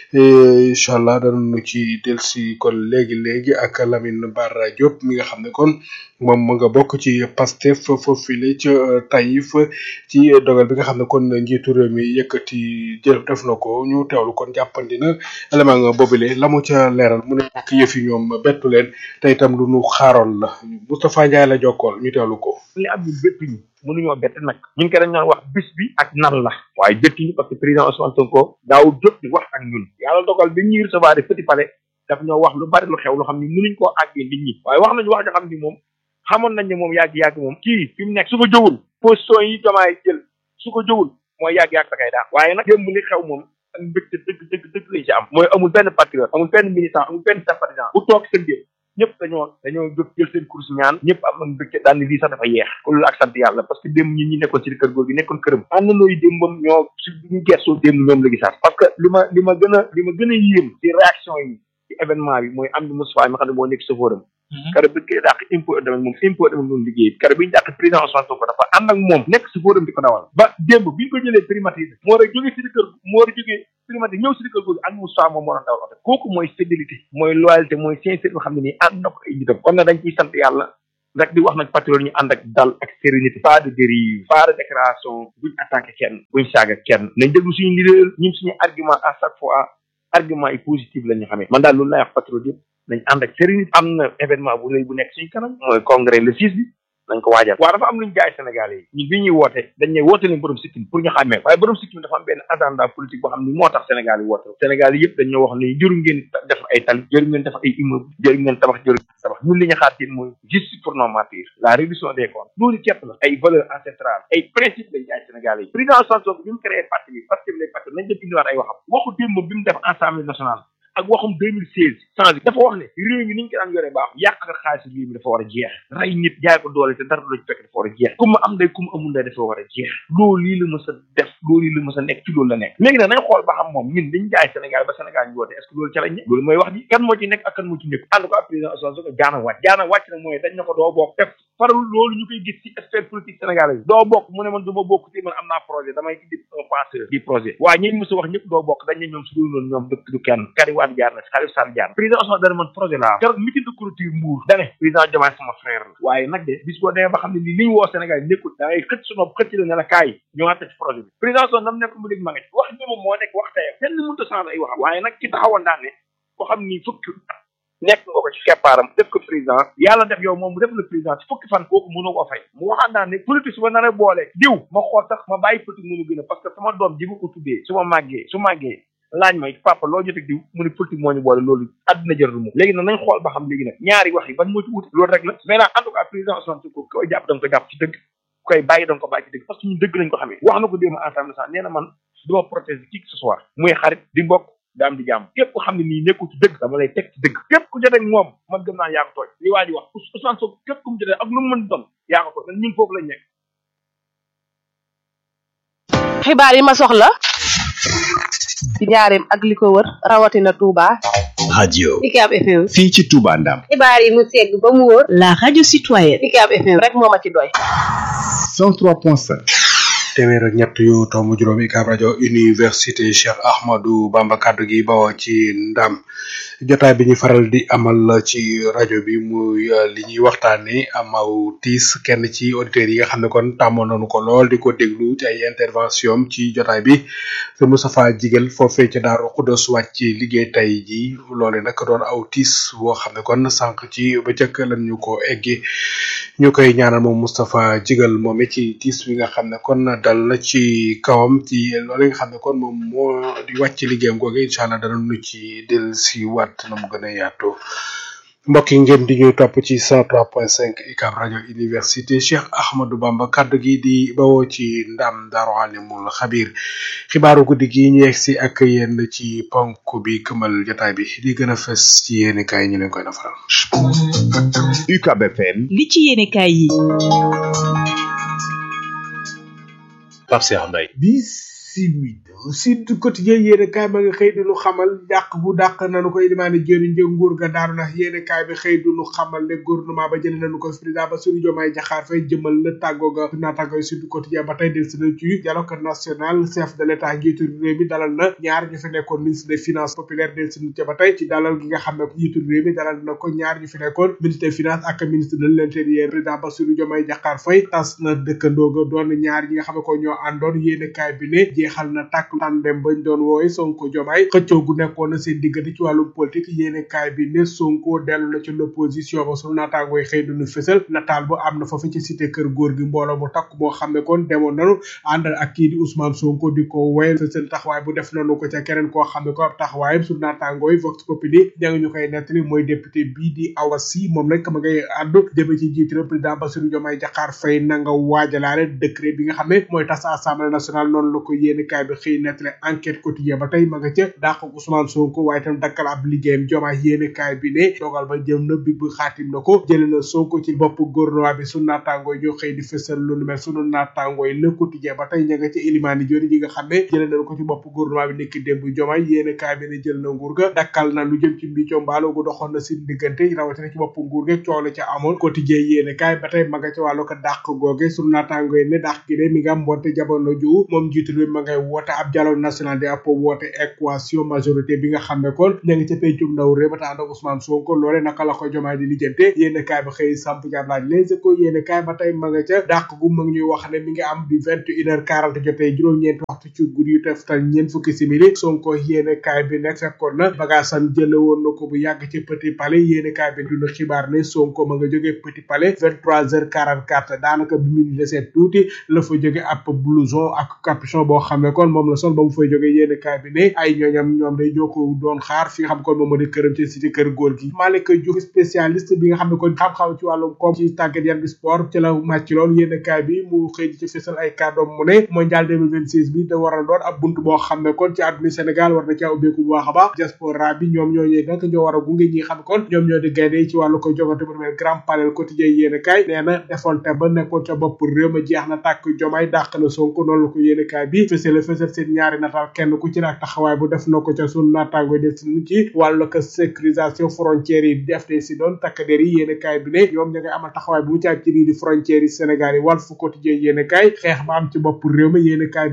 A: incha allah danañu ci dellusi kon léegi léegi ak Lamine Bara Diop mi nga xam ne kon moom mu nga bokk ci Pastef foofile ca Taïf ci dogal bi nga xam ne kon njiitu réew mi yëkkati jël def na ko ñu teewlu kon jàppandi na élément boobile la mu ca leeral mu ne ak yëf yi ñoom bettu leen te itam lu nu xaaroon la Moustapha Ndiaye la jokkool ñu teewlu ko.
R: li am ñu bépp ñu mënuñoo bett nag ñu ngi ko dañ doon wax bis bi ak nan la waaye bettuñu parce que président Ousmane Sonko daawul jóg di wax ak ñun yàlla dogal bi ñuy recevoir de petit palais daf ñoo wax lu bari lu xew loo xam ni mënuñ koo àggee nit ñi waaye wax nañu wax joo xam ni moom xamoon nañ ne moom yàgg-yàgg moom kii fi mu nekk su ko jógul position yi jomaay jël su ko jógul mooy yàgg-yàgg da kay daan waaye nag démb li xew moom ak mbégte dëgg dëgg dëgg lañ ci am mooy amul benn patriote amul benn militant amul benn sympathisant bu toog seen biir ñëpp dañoo dañoo jóg jël seen course ñaan ñëpp am am mbégte daal ni lii sax dafa yeex ko loolu ak sant yàlla parce que démb ñi ñi nekkoon ci kër góor gi nekkoon këram ànd nooyu démbam ñoo ci ñu gersoo démb ñoom la gisaat parce que li ma li ma gën a li ma gën a yéem ci réaction yi ci événement bi mooy am di Moustapha mi xam ne moo nekk safóoram kare bi koy dàq impôt domaine moom impôt domaine moom liggéey kare bi ñu dàq président Ousmane Sonko dafa ànd ak moom nekk safóoram di ko dawal ba démb bi ñu ko jëlee primatisé moo war a jógee ci kër moo war a jógee primatisé ñëw si kër googu ak Moustapha moom moo doon dawal oto kooku mooy fidélité mooy loyauté mooy sincérité boo xam ne nii ànd na ko ay nitam kon nag dañ ciy sant yàlla rek di wax nag patriote ñu ànd ak dal ak sérénité pas de dérive pas de déclaration buñ attaqué kenn buñ saaga kenn nañ déglu suñu leader ñun suñu argument à chaque fois argument yi positif la ñu xamee man daal loolu lay wax patriote yëpp nañ ànd ak sérénité am na événement bu rëy bu nekk suñu kanam mooy congrès le six bi nañ ko waajal waaw dafa am luñ jaay Sénégal yi ñun bi ñuy woote dañ ne woote leen borom sikkim pour ñu xàmmee waaye borom sikkim dafa am benn agenda politique boo xam ni moo tax Sénégal yi woote Sénégal yi yëpp dañ ñoo wax ni jëru ngeen def ay tal jëru ngeen def ay immeuble jëru ngeen tabax jëru ngeen tabax ñun li ñu xaar ci mooy justice pour nos martyrs la réduction des comptes loolu képp la ay valeurs ancestrales ay principes lañ jaay Sénégal yi président Sonko bi mu créé parti bi parce que les partis nañ def indiwaat ay waxam waxu démb bi mu def assemblée nationale ak waxum 2016 changé dafa wax ne réew mi ni ñu ko daan yore baax yàq nga xaalis réew mi dafa war a jeex rey nit jaay ko doole te dara du la ci fekk dafa war a jeex ku ma am day ku ma amul day dafa war a jeex loolu lii la mës a def loolu lii la mës a nekk ci loolu la nekk léegi nag nañ xool ba xam moom ñun liñ jaay Sénégal ba Sénégal ñu woote est ce que loolu ca lañ ne loolu mooy wax ji kan moo ci nekk ak kan moo ci nekk ànd ko ak président Ousmane Sonko jaana wàcc jaana wàcc nag mooy dañ na ko doo bokk def farul loolu ñu koy gis ci sphère politique sénégalaise doo bokk mu ne man du ma bokk ci man am naa projet damay indi un penseur di projet waaye ñi mës a wax ñëpp doo bokk dañ ne ñoom su dul noonu ñoom dëkk du kenn Karim Wade jaar na Khalifa Sall jaar président Ousmane dana man projet laa keroog meeting de clôture Mbour dane président Diomaye sama frère la waaye nag de bis boo demee ba xam ne nii li ñu woo Sénégal nekkul da ngay xëcc su nopp xëcc la ne la kaay ñu àtte ci projet bi président Ousmane nam nekk mu dégg ma nga ci wax ni moom moo nekk wax tayam kenn mënut a changer ay waxam waaye nag ci taxawoon daan ne ko xam ni fukki nekk nga ko ci keppaaram def ko président yàlla def yow moom mu def le président ci fukki fan kooku mënu ko fay mu waxaat naa ne politique su ma nar a boole diw ma xool sax ma bàyyi politique mënu gën a parce que sama doom ji ma ko tuddee su ma màggee su màggee laaj ma papa loo jotee diw mu ne politique moo ñu boole loolu àdduna jërëlu mu léegi nag nañ xool ba xam léegi nag ñaari wax yi ban moo ci wuute loolu rek la maintenant en tout cas président Ousmane Sonko koy jàpp da nga ko jàpp ci dëgg koy bàyyi da nga ko bàyyi ci dëgg parce que ñun dëgg lañ ko xamee wax na ko démb ensemble sax nee na man du ma protéger qui que ce soit muy xarit di mbokk daam di jàmm képp ko xam ne nii nekkul ci dëgg dama lay teg ci dëgg képp ku jotee moom man gëm naa yaa ko tooñ li waa ji wax Ousmane Sonko képp ku mu jotee ak lu mu mën doon yaa ko tooñ ñun foofu lañ nekk
F: xibaar yi ma soxla ci njaareem ak li ko wër rawatina Touba.
C: radio
P: Ucab FM.
C: fii ci Touba Ndam
P: xibaar yi mu segg ba mu wóor.
B: La radio citoyenne.
P: Ucab FM
F: rek moo ma ci doy.
C: 103.5
A: téeméer ak ñett yu tomb juróom UCAB rajo université Cheikh Ahmadou Bamba kaddu gi bawoo ci ndam jotaay bi ñu faral di amal ci rajo bi muy li ñuy waxtaanee amaw tiis kenn ci auditeurs yi nga xam ne kon tàmmoon nañu ko lool di ko déglu ci ay intervention ci jotaay bi te Moustapha Jigel foofee ci Daaru Xudos wàcc ci liggéey tey ji loole nag doon aw tiis boo xam ne kon sànq ci bëccëg lan ñu ko eggi ñu koy ñaanal moom Moustapha Jigel moom ci tiis bi nga xam ne kon dal na ci kawam ci loolu nga xam ne kon moom moo di wàcc liggéeyam googu incha allah dana nu ci del si waat na mu gën a yaatu mbokk yi ngeen di ñuy topp ci 103.5 UCAB rajo université Cheikh Ahmadou Bamba kaddu gi di bawoo ci ndam Daaru Alimul Xabir xibaaru guddi gi ñu yegg si ak yéen ci ponk bi këmal jotaay bi di gën a fës ci yéen kaay ñu leen koy defaral.
C: UCAB FM
B: li ci yéene kaay yi.
D: Pape Cheikh Mbaye
A: bisimila Sud Quotidien yéene kaay ma nga xëy di nu xamal dàq bu dàq nanu koy limaane jëriñ jë nguur ga daanu na yéene kaay bi xëy du nu xamal ne gouvernement ba jëlee nañu ko président Bassirou Diomaye Diakhar Faye jëmal na tàggoo ga naataangoy Sud Quotidien ba tey del si na ci dialogue national chef de l'état njiitu réew mi dalal na ñaar ñu fi nekkoon ministre des finances populaire del si na ba tey ci dalal gi nga xam ne njiitu réew mi dalal na ko ñaar ñu fi nekkoon ministre des finances ak ministre de l'intérieur président Bassirou Diomaye Diakhar Faye tas na dëkkandoo ga doon ñaar ñi nga xam ne ko ñoo àndoon yéene kaay bi ne jeexal na tàkk tàndem bañ doon woowe Sonko Diomaye xëccoo gu nekkoon na seen diggante ci wàllum politique yéene kaay bi ne Sonko dellu na ci l'opposition ba sunu naataangooy xëy duñu fësal nataal bu am na foofu ci cité kër góor gi mbooloo mu takk moo xam ne kon demoon nanu ànd ak kii di Ousmane Sonko di ko woyal seen taxawaay bu def nanu ko ca keneen koo xam ne ko ab taxawaayam sunu naataangooy Vox Populi ña ngi ñu koy nettali mooy député bii di Awa Sy moom nag ma ngay àddu jëme ci njiitu président Bassirou Diomaye Diakhar Faye na nga waajalaale décret bi nga xam ne mooy tas assemblée nationale noonu la ko yéene kaay bi xëy nettali enquête quotidien ba tey ma nga ca dàq Ousmane Sonko waaye tam dakkal ab liggéeyam Diomaye yéene kaay bi ne dogal ba jëm na big bu xaatim na ko jële na Sonko ci bopp gouvernement bi sunu naataangooy ñoo xëy di fësal lu nu mel sunu naataangooy le quotidien ba tey ña nga ca Elimani Diori ñi nga xam ne jële nañ ko ci bopp gouvernement bi nekk démb Diomaye yéene kaay bi ne jël na nguur ga dakkal na lu jëm ci mbicco mbaalo gu doxoon na si diggante rawatina ci bopp nguur ga coow la ca amoon quotidien yéene kaay ba tey ma nga ca wàllu ko dàq googe sunu naataangooy ne dàq gi de mi nga am mbonte jamono ju moom njiitu réew ma ngay woote ab dialogue national de apo woote équation majorité bi nga xam ne kon ña ngi ca pencum ndaw réew ba ànd ak Ousmane Sonko loole naka la ko jomaay di lijjante yéen kaay ba xëy samp jàpp laaj les échos yéen kaay ba tey ma nga ca dàq gu ma ngi ñuy wax ne mi ngi am bi vingt une heure quarante jotee juróom-ñeenti waxtu ci guddi yu teftal ñeent fukki simili Sonko yéen kaay bi nekk fekkoon na bagaasam jële woon na ko bu yàgg ci Petit Palais yéen kaay bi duna xibaar ne Sonko ma nga jógee Petit Palais vingt trois heures quarante quatre daanaka bi mu desee tuuti la fa jóge ab blouson ak capuchon boo xam ne kon moom la sol ba mu fay jóge yéen kaay bi ne ay ñooñam ñoom day ñoo ko doon xaar fi nga xam kon moom moo di këram ci cité kër góor gi Malick Diouf spécialiste bi nga xam ne kon xam-xam ci wàllum koom ci tàggat yaram bi sport ci la màcc loolu yéen kaay bi mu xëy ci fësal ay kàddoom mu ne mondial 2026 bi da war a doon ab bunt boo xam ne kon ci àdduna Sénégal war na caa ubbeeku bu baax a baax diaspora bi ñoom ñooñee nag ñoo war a gunge ñi xam kon ñoom ñoo di gaynde ci wàllu ko jogante bu mel grand panel quotidien yéen kaay nee na defonte ba nekkoon ca bopp réew ma jeex na tàkk jomaay dàq na Sonko noonu la ko yéen kaay bi fësale fësal seen ñaari nataal kenn ku ci ak taxawaay bu def na ko ca sunu naataango def si ci wàllu ko sécurisation frontières yi def de si doon takk der yi yéen kaay bi ne ñoom ña ngay amal taxawaay bu mu ci ak ci lii di frontières yi Sénégal yi Walf Quotidien yéen kaay xeex ba am ci bopp réew mi yéen kaay bi ne jeex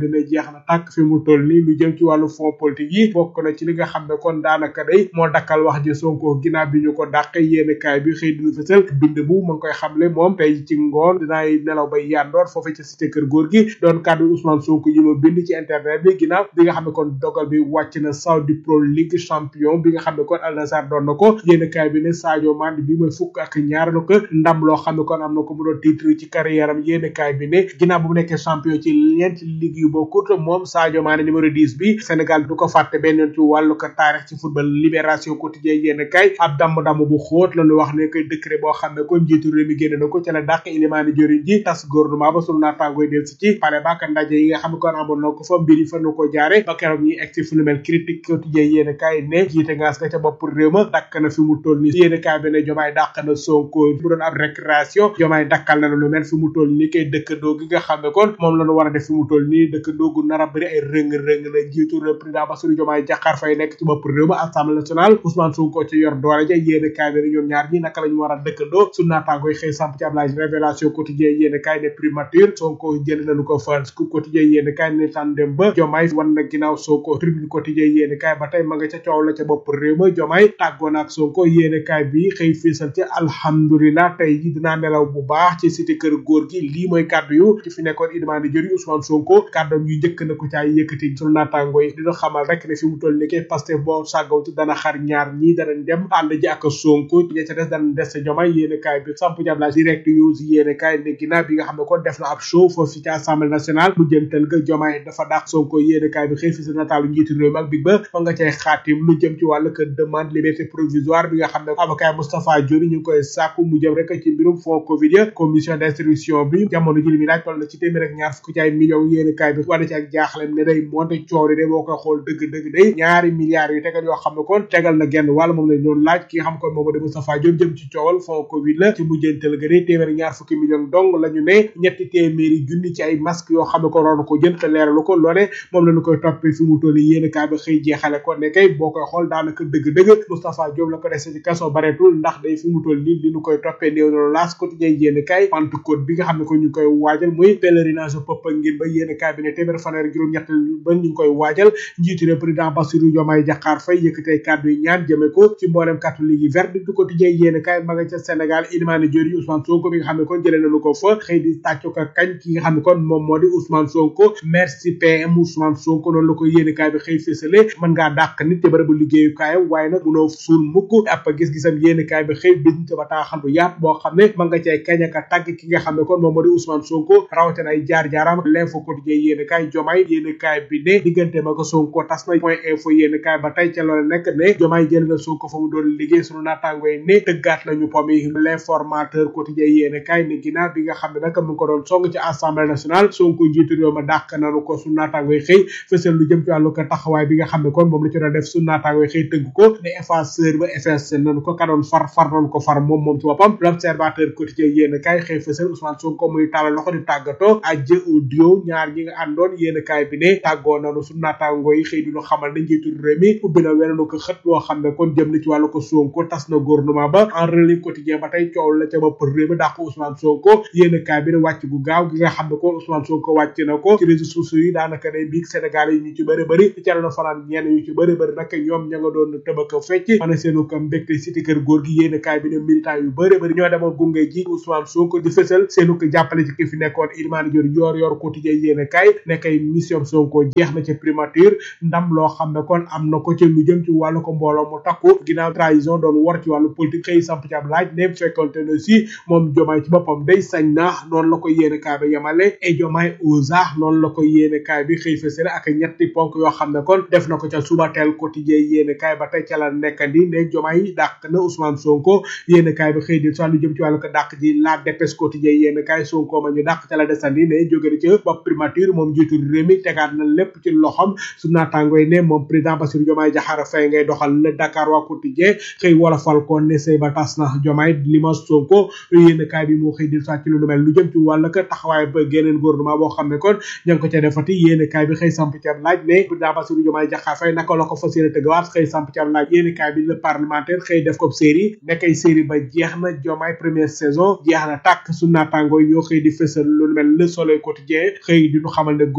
A: jeex na tàkk fi mu toll nii lu jëm ci wàllu fond politique yi bokk na ci li nga xam ne kon daanaka day moo dakkal wax ji Sonko ginnaaw bi ñu ko dàq yéen kaay bi xëy dinu fësal bind bu ma ngi koy xamle moom tey ci ngoon dinaay nelaw bay yandoor foofu ci cité kër góor gi doon kàddu Ousmane Sonko yi ma bind ci internet bi ginnaaw bi nga xam ne kon dogal bi wàcc na Saudi Pro League champion bi nga xam ne kon Al Nassr doon na ko yéen kaay bi ne Sadio Mané bi mooy fukk ak ñaar la ko ndam loo xam ne kon am na ko mu doon titre ci carrière am yéen kaay bi ne ginnaaw bu mu nekkee champion ci ñeenti ligue yu bokkut moom Sadio Mané numéro 10 bi Sénégal du ko fàtte benn yoon ci wàllu ko taarix ci football libération quotidien yéen kaay ab damm-damm bu xóot la ñu wax ne koy décret boo xam ne kon njiitu réew mi génn na ko ca la dàq ilimaani jëriñ ji tas gouvernement ba sunu naataangooy del si ci pale baak ndaje yi nga xam ne kon amoon na ko fa mbir yi fa nu ko jaare ba keroog ñuy egg ci fu nu mel critique quotidien yéen kaay ne jiite ngaas nga ca bopp réew ma dakk na fi mu toll ni yéen kaay bi ne jomaay dàq na sonko bu doon ab récréation jomaay dakkal na lu mel fi mu toll ni kay dëkkandoo gi nga xam ne kon moom la ñu war a def fi mu toll nii dëkkandoo gu nar a bëri ay rëng-rëng la jiitu réew président Bassirou Diomaye Diakhar Faye nekk ci bopp réew ma assemblée nationale Ousmane Sonko ci yor doole ja yéen kaay bi ne ñoom ñaar ñi naka la ñu war a dëkkandoo su naataangoy xëy samp ci ab laaj révélation quotidien yéen kaay ne primature Sonko jël nañu ko fa scoop quotidien yéen kaay ne tan dem ba Diomaye wan na ginnaaw Sonko tribune quotidien yéen kaay ba tey ma nga ca coow la ca bopp réew ma Diomaye tàggoon ak Sonko yéen kaay bi xëy fiisal ci alhamdulilah tey ji dinaa nelaw bu baax ci cité kër góor gi lii mooy kàddu yu ci fi nekkoon idmaani jëri Ousmane Sonko kàddoom yu njëkk na ko caay yëkkati sunu naataango yi dina xamal rek ne fi mu toll ni kay Pastef boo sàggaw ci dana xar ñaar ñii danañ dem ànd ji ak Sonko ña ca des danañ des ca Diomaye yéen kaay bi samp jabla direct news yéen kaay ne ginnaaw bi nga xam ne kon def na ab show foofu ci assemblée nationale mu jëntal ga Diomaye dafa dàq Sonko yéen kaay bi xëy fi sa nataalu njiitu réew mi ak big ba ma nga cay xaatim lu jëm ci wàllu que demande liberté provisoire bi nga xam ne avocat Moustapha Diori ñu ngi koy sàkku mu jëm rek ci mbirum fond covid ya commission d'instruction bi jamono ji li mi laaj toll na ci téeméer ak ñaar fukki ci ay millions yéen kaay bi wane ci ak jaaxlem ne day monte coow de boo koy xool dëgg dëgg day ñaari milliards yu tegal yoo xam ne kon tegal na genn wàll moom lañ doon laaj ki nga xam kon moom de Moustapha Diop jëm ci coowal fond covid la ci mujjantal ga de téeméer ak ñaar fukki millions dong la ñu ne ñetti téeméeri junni ci ay masque yoo xam ne ko roon ko jënd te leeralu ko loole moom la ñu koy toppee fi mu toll yéen kaay bi xëy jeexale ko ne kay boo koy xool daanaka dëgg-dëgg Moustapha Diop la ko dese ci kaso bareetul ndax day fi mu toll nii li ñu koy toppee néew na laas quotidien yéen kaay Pentecôte bi nga xam ne ko ñu koy waajal muy pèlerinage Popenguine ba yéen kaay bi ne téeméer fanweer juróom-ñett ba ñu ngi koy waajal njiitu réew président Bassirou Diomaye Diakhar Faye yëkkatee kàddu yi ñaan jëme ko ci mboolem catholique yi vert du quotidien yéen kaay ma nga ca Sénégal Ilimane Diori Ousmane Sonko bi nga xam ne kon jëlee nañu ko fa xëy di tàccu ko kañ ki nga xam ne kon moom moo di Ousmane Sonko merci PM Ousmane Sonko noonu la ko yéen kaay bi xëy fësale mën ngaa dàq nit te bërëbu liggéeyukaayam waaye nag munoo suul mukk ab gis-gisam yéen kaay bi xëy bind ca bataaxal bu yaat boo xam ne ma nga cay kañ ak tàgg ki nga xam ne kon moom moo di Ousmane Sonko rawatina ay jaar-jaaram l'info quotidien yéen kaay jomaay yéen kaay bi ne diggante ma ko Sonko tas na point info yéen kaay ba tey ca loolu nekk ne jomaay jël na Sonko fa mu doon liggéey sunu naataango yi ne tëggaat nañu pomi l'informateur quotidien yéen kaay ne ginnaaw bi nga xam ne nag mu ngi ko doon song ci assemblée nationale Sonko njiitu réew ma dàq nañu ko sunu naataango yi xëy fësal lu jëm ci wàllu ko taxawaay bi nga xam ne kon moom la ci doon def sunu naataango yi xëy tëgg ko ne effaceur ba effacé nañu ko ka doon far far nañu ko far moom moom ci boppam l'observateur quotidien yéen kaay xëy fësal Ousmane Sonko muy tàllal loxo di tàggatoo ajjë audio ñaar ñi nga àndoon yéen kaay bi ne tàggoo nañu sunu naataango yi xëy duñu xamal ne njiitu réew mi ubbi na wenenu ko xët boo xam ne kon jëm na ci wàllu ko Sonko tas na gouvernement ba en relais quotidien ba tey coow la ca bopp réew mi dàq Ousmane Sonko yéen kaay bi ne wàcc gu gaaw gi nga xam ne kon Ousmane Sonko wàcc na ko ci réseaux sociaux yi daanaka day biig Sénégal yi ñu ci bëri bëri ci ca la fanaan ñenn ñu ci bëri bëri nag ñoom ña nga doon tëbaka fecc ana seenu ko mbégte cité kër góor gi yéen kaay bi ne militant yu bëri bëri ñoo demoon gunge ji Ousmane Sonko di fësal seenu ko jàppale ci ki fi nekkoon Ilimane Dior yor yor quotidien yéen kaay nekkay mission Sonko jeex na ca primature ndam loo xam ne kon am na ko ci lu jëm ci wàllu ko mbooloo mu takku ginnaaw trahison doon war ci wàllu politique xëy samp ci ab laaj ne fekkonte na si moom jomaay ci boppam day sañ na noonu la ko yéene kaay bi yemale et jomaay osa noonu la ko yéene kaay bi xëy fësale ak ñetti ponk yoo xam ne kon def na ko ca subateel quotidien yéene kaay ba tey ca la nekkandi ne jomaay dàq na Ousmane Sonko yéene kaay bi xëy di sa lu jëm ci wàllu ko dàq ji la dépêche quotidien yéene kaay Sonko ma ñu dàq ca la desandi ne jóge na ca bopp primature moom jiitu réew mi tegaat na lépp ci loxam su naataango yi ne moom président Bassirou Diomaye Diakhar Faye ngay doxal le Dakar waa quotidien xëy wolofal ko ne sëy ba tas na Diomaye lima Sonko yéen kaay bi moo xëy di sàcc lu mel lu jëm ci wàll ka taxawaay ba geneen gouvernement boo xam ne kon ña ngi ko ca defati yéen kaay bi xëy samp ci ab laaj ne président Bassirou Diomaye Diakhar Faye naka la ko fas yéene tëggawaat xëy samp ci ab laaj yéen kaay bi le parlementaire xëy def ko série nekkay série ba jeex na Diomaye première saison jeex na tàkk su naataango yi ñoo xëy di fësal lu mel le soleil quotidien xëy di ñu xamal ne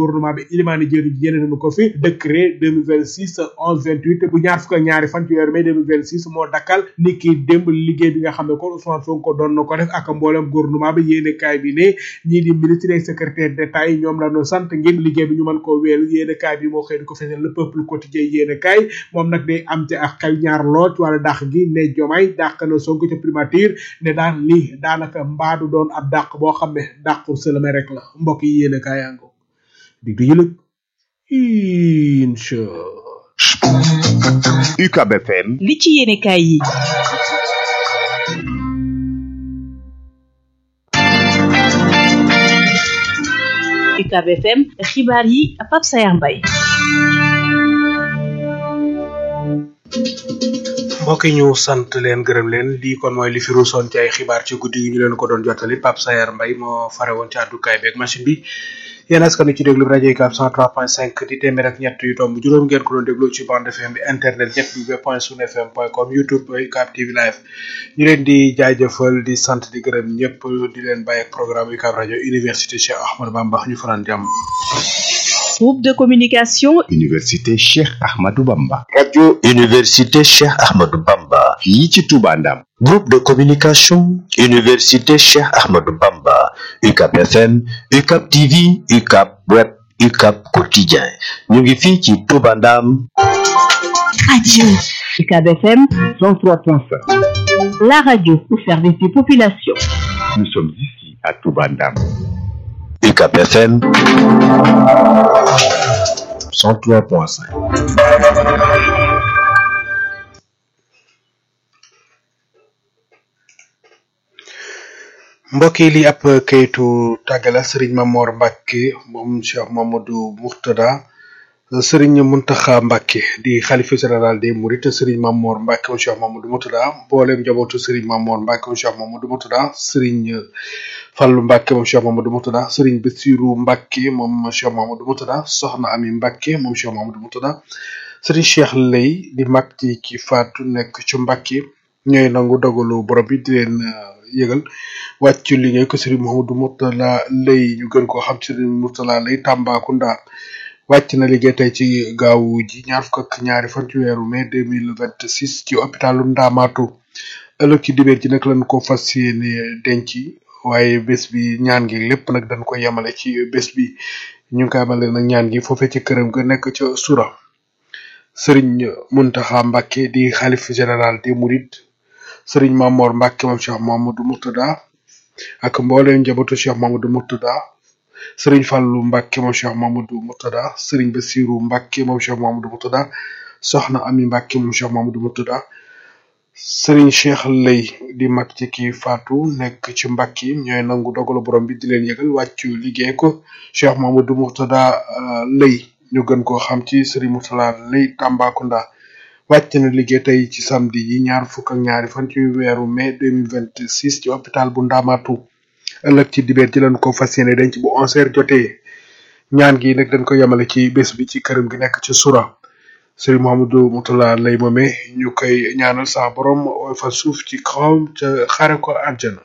A: gouvernement bi ilimaani jëri ji yéene nañu ko fi décret 2026 11 28 bu ñaar fukk ak ñaari fan ci weeru mai 2026 moo dakkal ni ki démb liggéey bi nga xam ne kon Ousmane Sonko doon na ko def ak mboolem gouvernement bi yéene kaay bi ne ñii di ministre et secrétaire d'état yi ñoom la ñu sant ngir liggéey bi ñu mën koo wéelu yéene kaay bi moo xëy di ko fesal le peuple quotidien yéene kaay moom nag day am ci ak xel ñaar lool ci wàllu dàq gi ne Diomaye dàq na Sonko ca primature ne daan lii daanaka mbaadu doon ab dàq boo xam ne dàqu sëlame rek la mbokk yi yéene kaay yango dig du yëlëg incha
C: UCAB FM
B: li ci yéene kaay yi UCAB FM xibaar yi Pape Sayar Mbaye
A: mbokk yi ñu sant leen gërëm leen lii kon mooy li fi ruusoon ci ay xibaar ci guddi gi ñu leen ko doon jottali Pape Sayar Mbaye moo fare woon ci àddukaay beeg machine bi yéen askan wi ci déglu rajo UCAB 103.5 di téeméer ak ñett yu tomb juróom ngeen ko doon déglu ci bande FM bi internet ñett bi point sun fm point com youtube UCAB TV live ñu leen di jaajëfal di sant di gërëm ñëpp di leen bàyyi ak programme UCAB rajo université Cheikh Ahmadou Bamba ñu fanaan jàmm
B: groupe de communication
C: Université Cheikh Ahmadou Bamba
D: radio université Cheikh Ahmadou Bamba
C: fii ci Touba Ndam
D: groupe de communication université Cheikh Ahmadou Bamba UCAB FM UCAB TV UCAB web UCAB quotidien ñu ngi fii ci Touba Ndam
B: radio UCAB FM
C: 103.5
B: la radio au service des populations
C: nous sommes ici à Touba Ndam
D: UCAB FM 103.5
A: mbokk yi li ab kayitu tàggala sëriñ Mamor Mbacke moom Cheikh Mamadou Mourtada sëriñ Muntaxa Mbacke di xalifa général des Mourides sëriñ Mamor Mbacke moom Cheikh Mamadou Mourtada mboolem njabootu sëriñ Mamor Mbacke moom Cheikh Mamadou Mourtada sëriñ Fallu Mbacke moom Cheikh Mamadou Mourtada sëriñ Bassirou Mbacke moom Cheikh Mamadou Mourtada soxna Ami Mbacke moom Cheikh Mamadou Mourtada sëriñ Cheikh Lay di mag ci ki faatu nekk ci Mbacke ñooy nangu dogalu borom bi di leen yëgal wàccu liggéey ko sëriñ Mouhamadou Mourtala lay ñu gën koo xam sëriñ Mourtala lay Tambacounda wàcc na liggéey tey ci gaawu ji ñaar fukk ak ñaari fan ci weeru mai deux mille vingt six ci hôpitalu Ndamaatu ëllëg ci dibéer ji nag lañ ko fas yéene denc waaye bés bi ñaan gi lépp nag dañ ko yemale ci bés bi ñu ngi koy amale nag ñaan gi foofee ci këram ga nekk ca Sura sëriñ Muntaxa Mbàkke di xalif général des Mourides sëriñ Mamor Mbacke moom Cheikh Mamadou Mourtada ak mbooleem njabootu Cheikh Mamadou Mourtada sëriñ Fallou Mbacke moom Cheikh Mamadou Mourtada sëriñ Bassirou Mbacke moom Cheikh Mamadou Mourtada soxna Ami Mbacke moom Cheikh Mamadou Mourtada sëriñ Cheikh Lay di mag ci kii faatu nekk ci Mbacke ñooy nangu dogalu borom bi di leen yëgal wàccu liggéey ko Cheikh Mamadou Mourtada Lay ñu gën koo xam ci sëriñ Mourtada Lay Tambacounda wàcc na liggéey tey ci samedi yi ñaar fukk ak ñaari fan ci weeru mai deux mille vingt six ci hôpital bu Ndamatu ëllëg ci dibeer ci lañ ko fas yéene denc bu onze heures jotee ñaan gi nag dañ ko yemale ci bés bi ci këram gi nekk ci Sura Serigne Mouhamadou Moutala lay moome ñu koy ñaanal sa borom ooy fa suuf ci kawam ca xare ko àjjana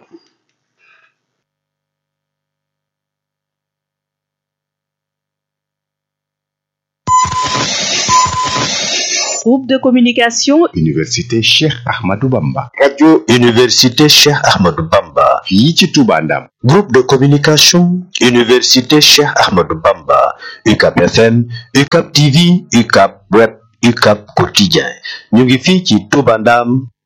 B: groupe de communication
C: Université Cheikh Ahmadou Bamba
D: radio université Cheikh Ahmadou Bamba
C: fii ci Touba Ndam
D: groupe de communication université Cheikh Ahmadou Bamba UCAB FM UCAB TV UCAB web UCAB quotidien ñu ngi fii ci Touba Ndam